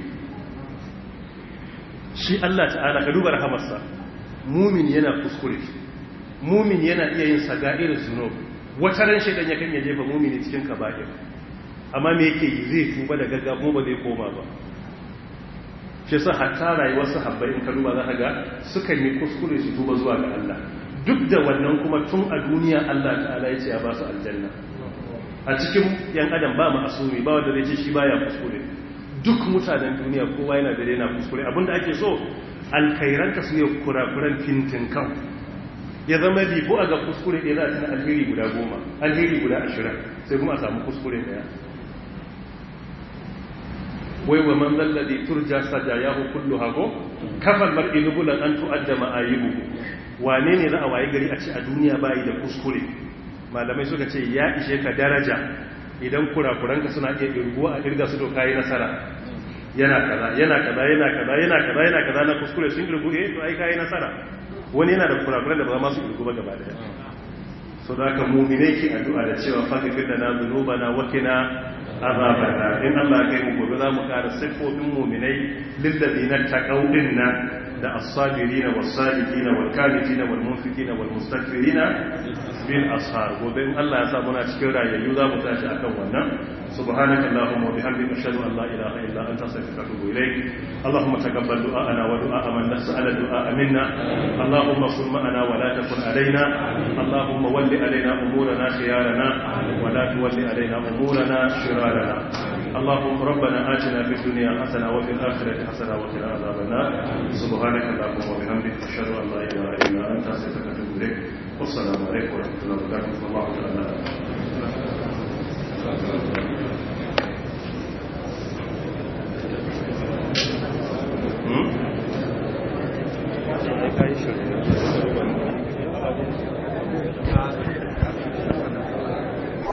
shi Allah ta'ala ka duba rahamarsa mumin yana kuskure mumin yana iya yin saga'ir zunub wata ran shaidan ya kan ya jefa mumini cikin kaba'ir amma me yake yi zai tuba da gaggawa ba zai koma ba shi sa hatta rayuwar sahabbai in ka duba za ka ga sukan yi kuskure su tuba zuwa ga Allah duk da wannan kuma tun a duniya Allah ta'ala ya ce ya ba su aljanna a cikin yan adam ba mu asumi ba wanda zai ce shi baya kuskure duk mutanen duniya kowa yana da yana kuskure abinda ake so alkairanka su ne kurakuran fintin kan ya zama bibu a ga kuskure ɗaya za a tana alheri guda goma alheri guda ashirin sai kuma a samu kuskure ɗaya wai wa man zalladhi turja sajayahu kulluha ko kafal mar'i nubulan an tu'adda ma'ayibu wane ne za a waye gari a ce a duniya bayi da kuskure malamai suka ce ya ishe ka daraja idan kurakuranka suna iya irguwa a irga su doka yi nasara yana kaza yana kaza yana kaza yana kaza yana kaza na kuskure sun irgu eh to ai kai nasara wani yana da kurakuran da ba ma su irgu ba gaba daya so da ka mu'mine ki addu'a da cewa faghfir lana dhunubana wa qina azabana in Allah ya kai mu gobe za mu kara siffofin mu'minai lil ladina taqaw dinna da as-sabirina was-sadiqina wal-qanitina wal-munfiqina wal-mustaghfirina bil ashar gobe in Allah ya sa muna cikin rayayyu za mu tashi akan wannan subhanaka allahumma wa bihamdika ashhadu an la ilaha illa anta astaghfiruka wa atubu ilayk allahumma taqabbal du'ana wa du'a man nas'ala du'a minna allahumma kun ma'ana wa la takun alaina allahumma walli alaina umurana khiyarana wa la tuwalli alaina umurana shirarana اللهم ربنا آتنا في الدنيا حسنة وفي الآخرة حسنة وقنا عذاب النار سبحانك اللهم وبحمدك أشهد أن لا إله إلا أنت أستغفرك وأتوب إليك والسلام عليكم ورحمة الله وبركاته والله تعالى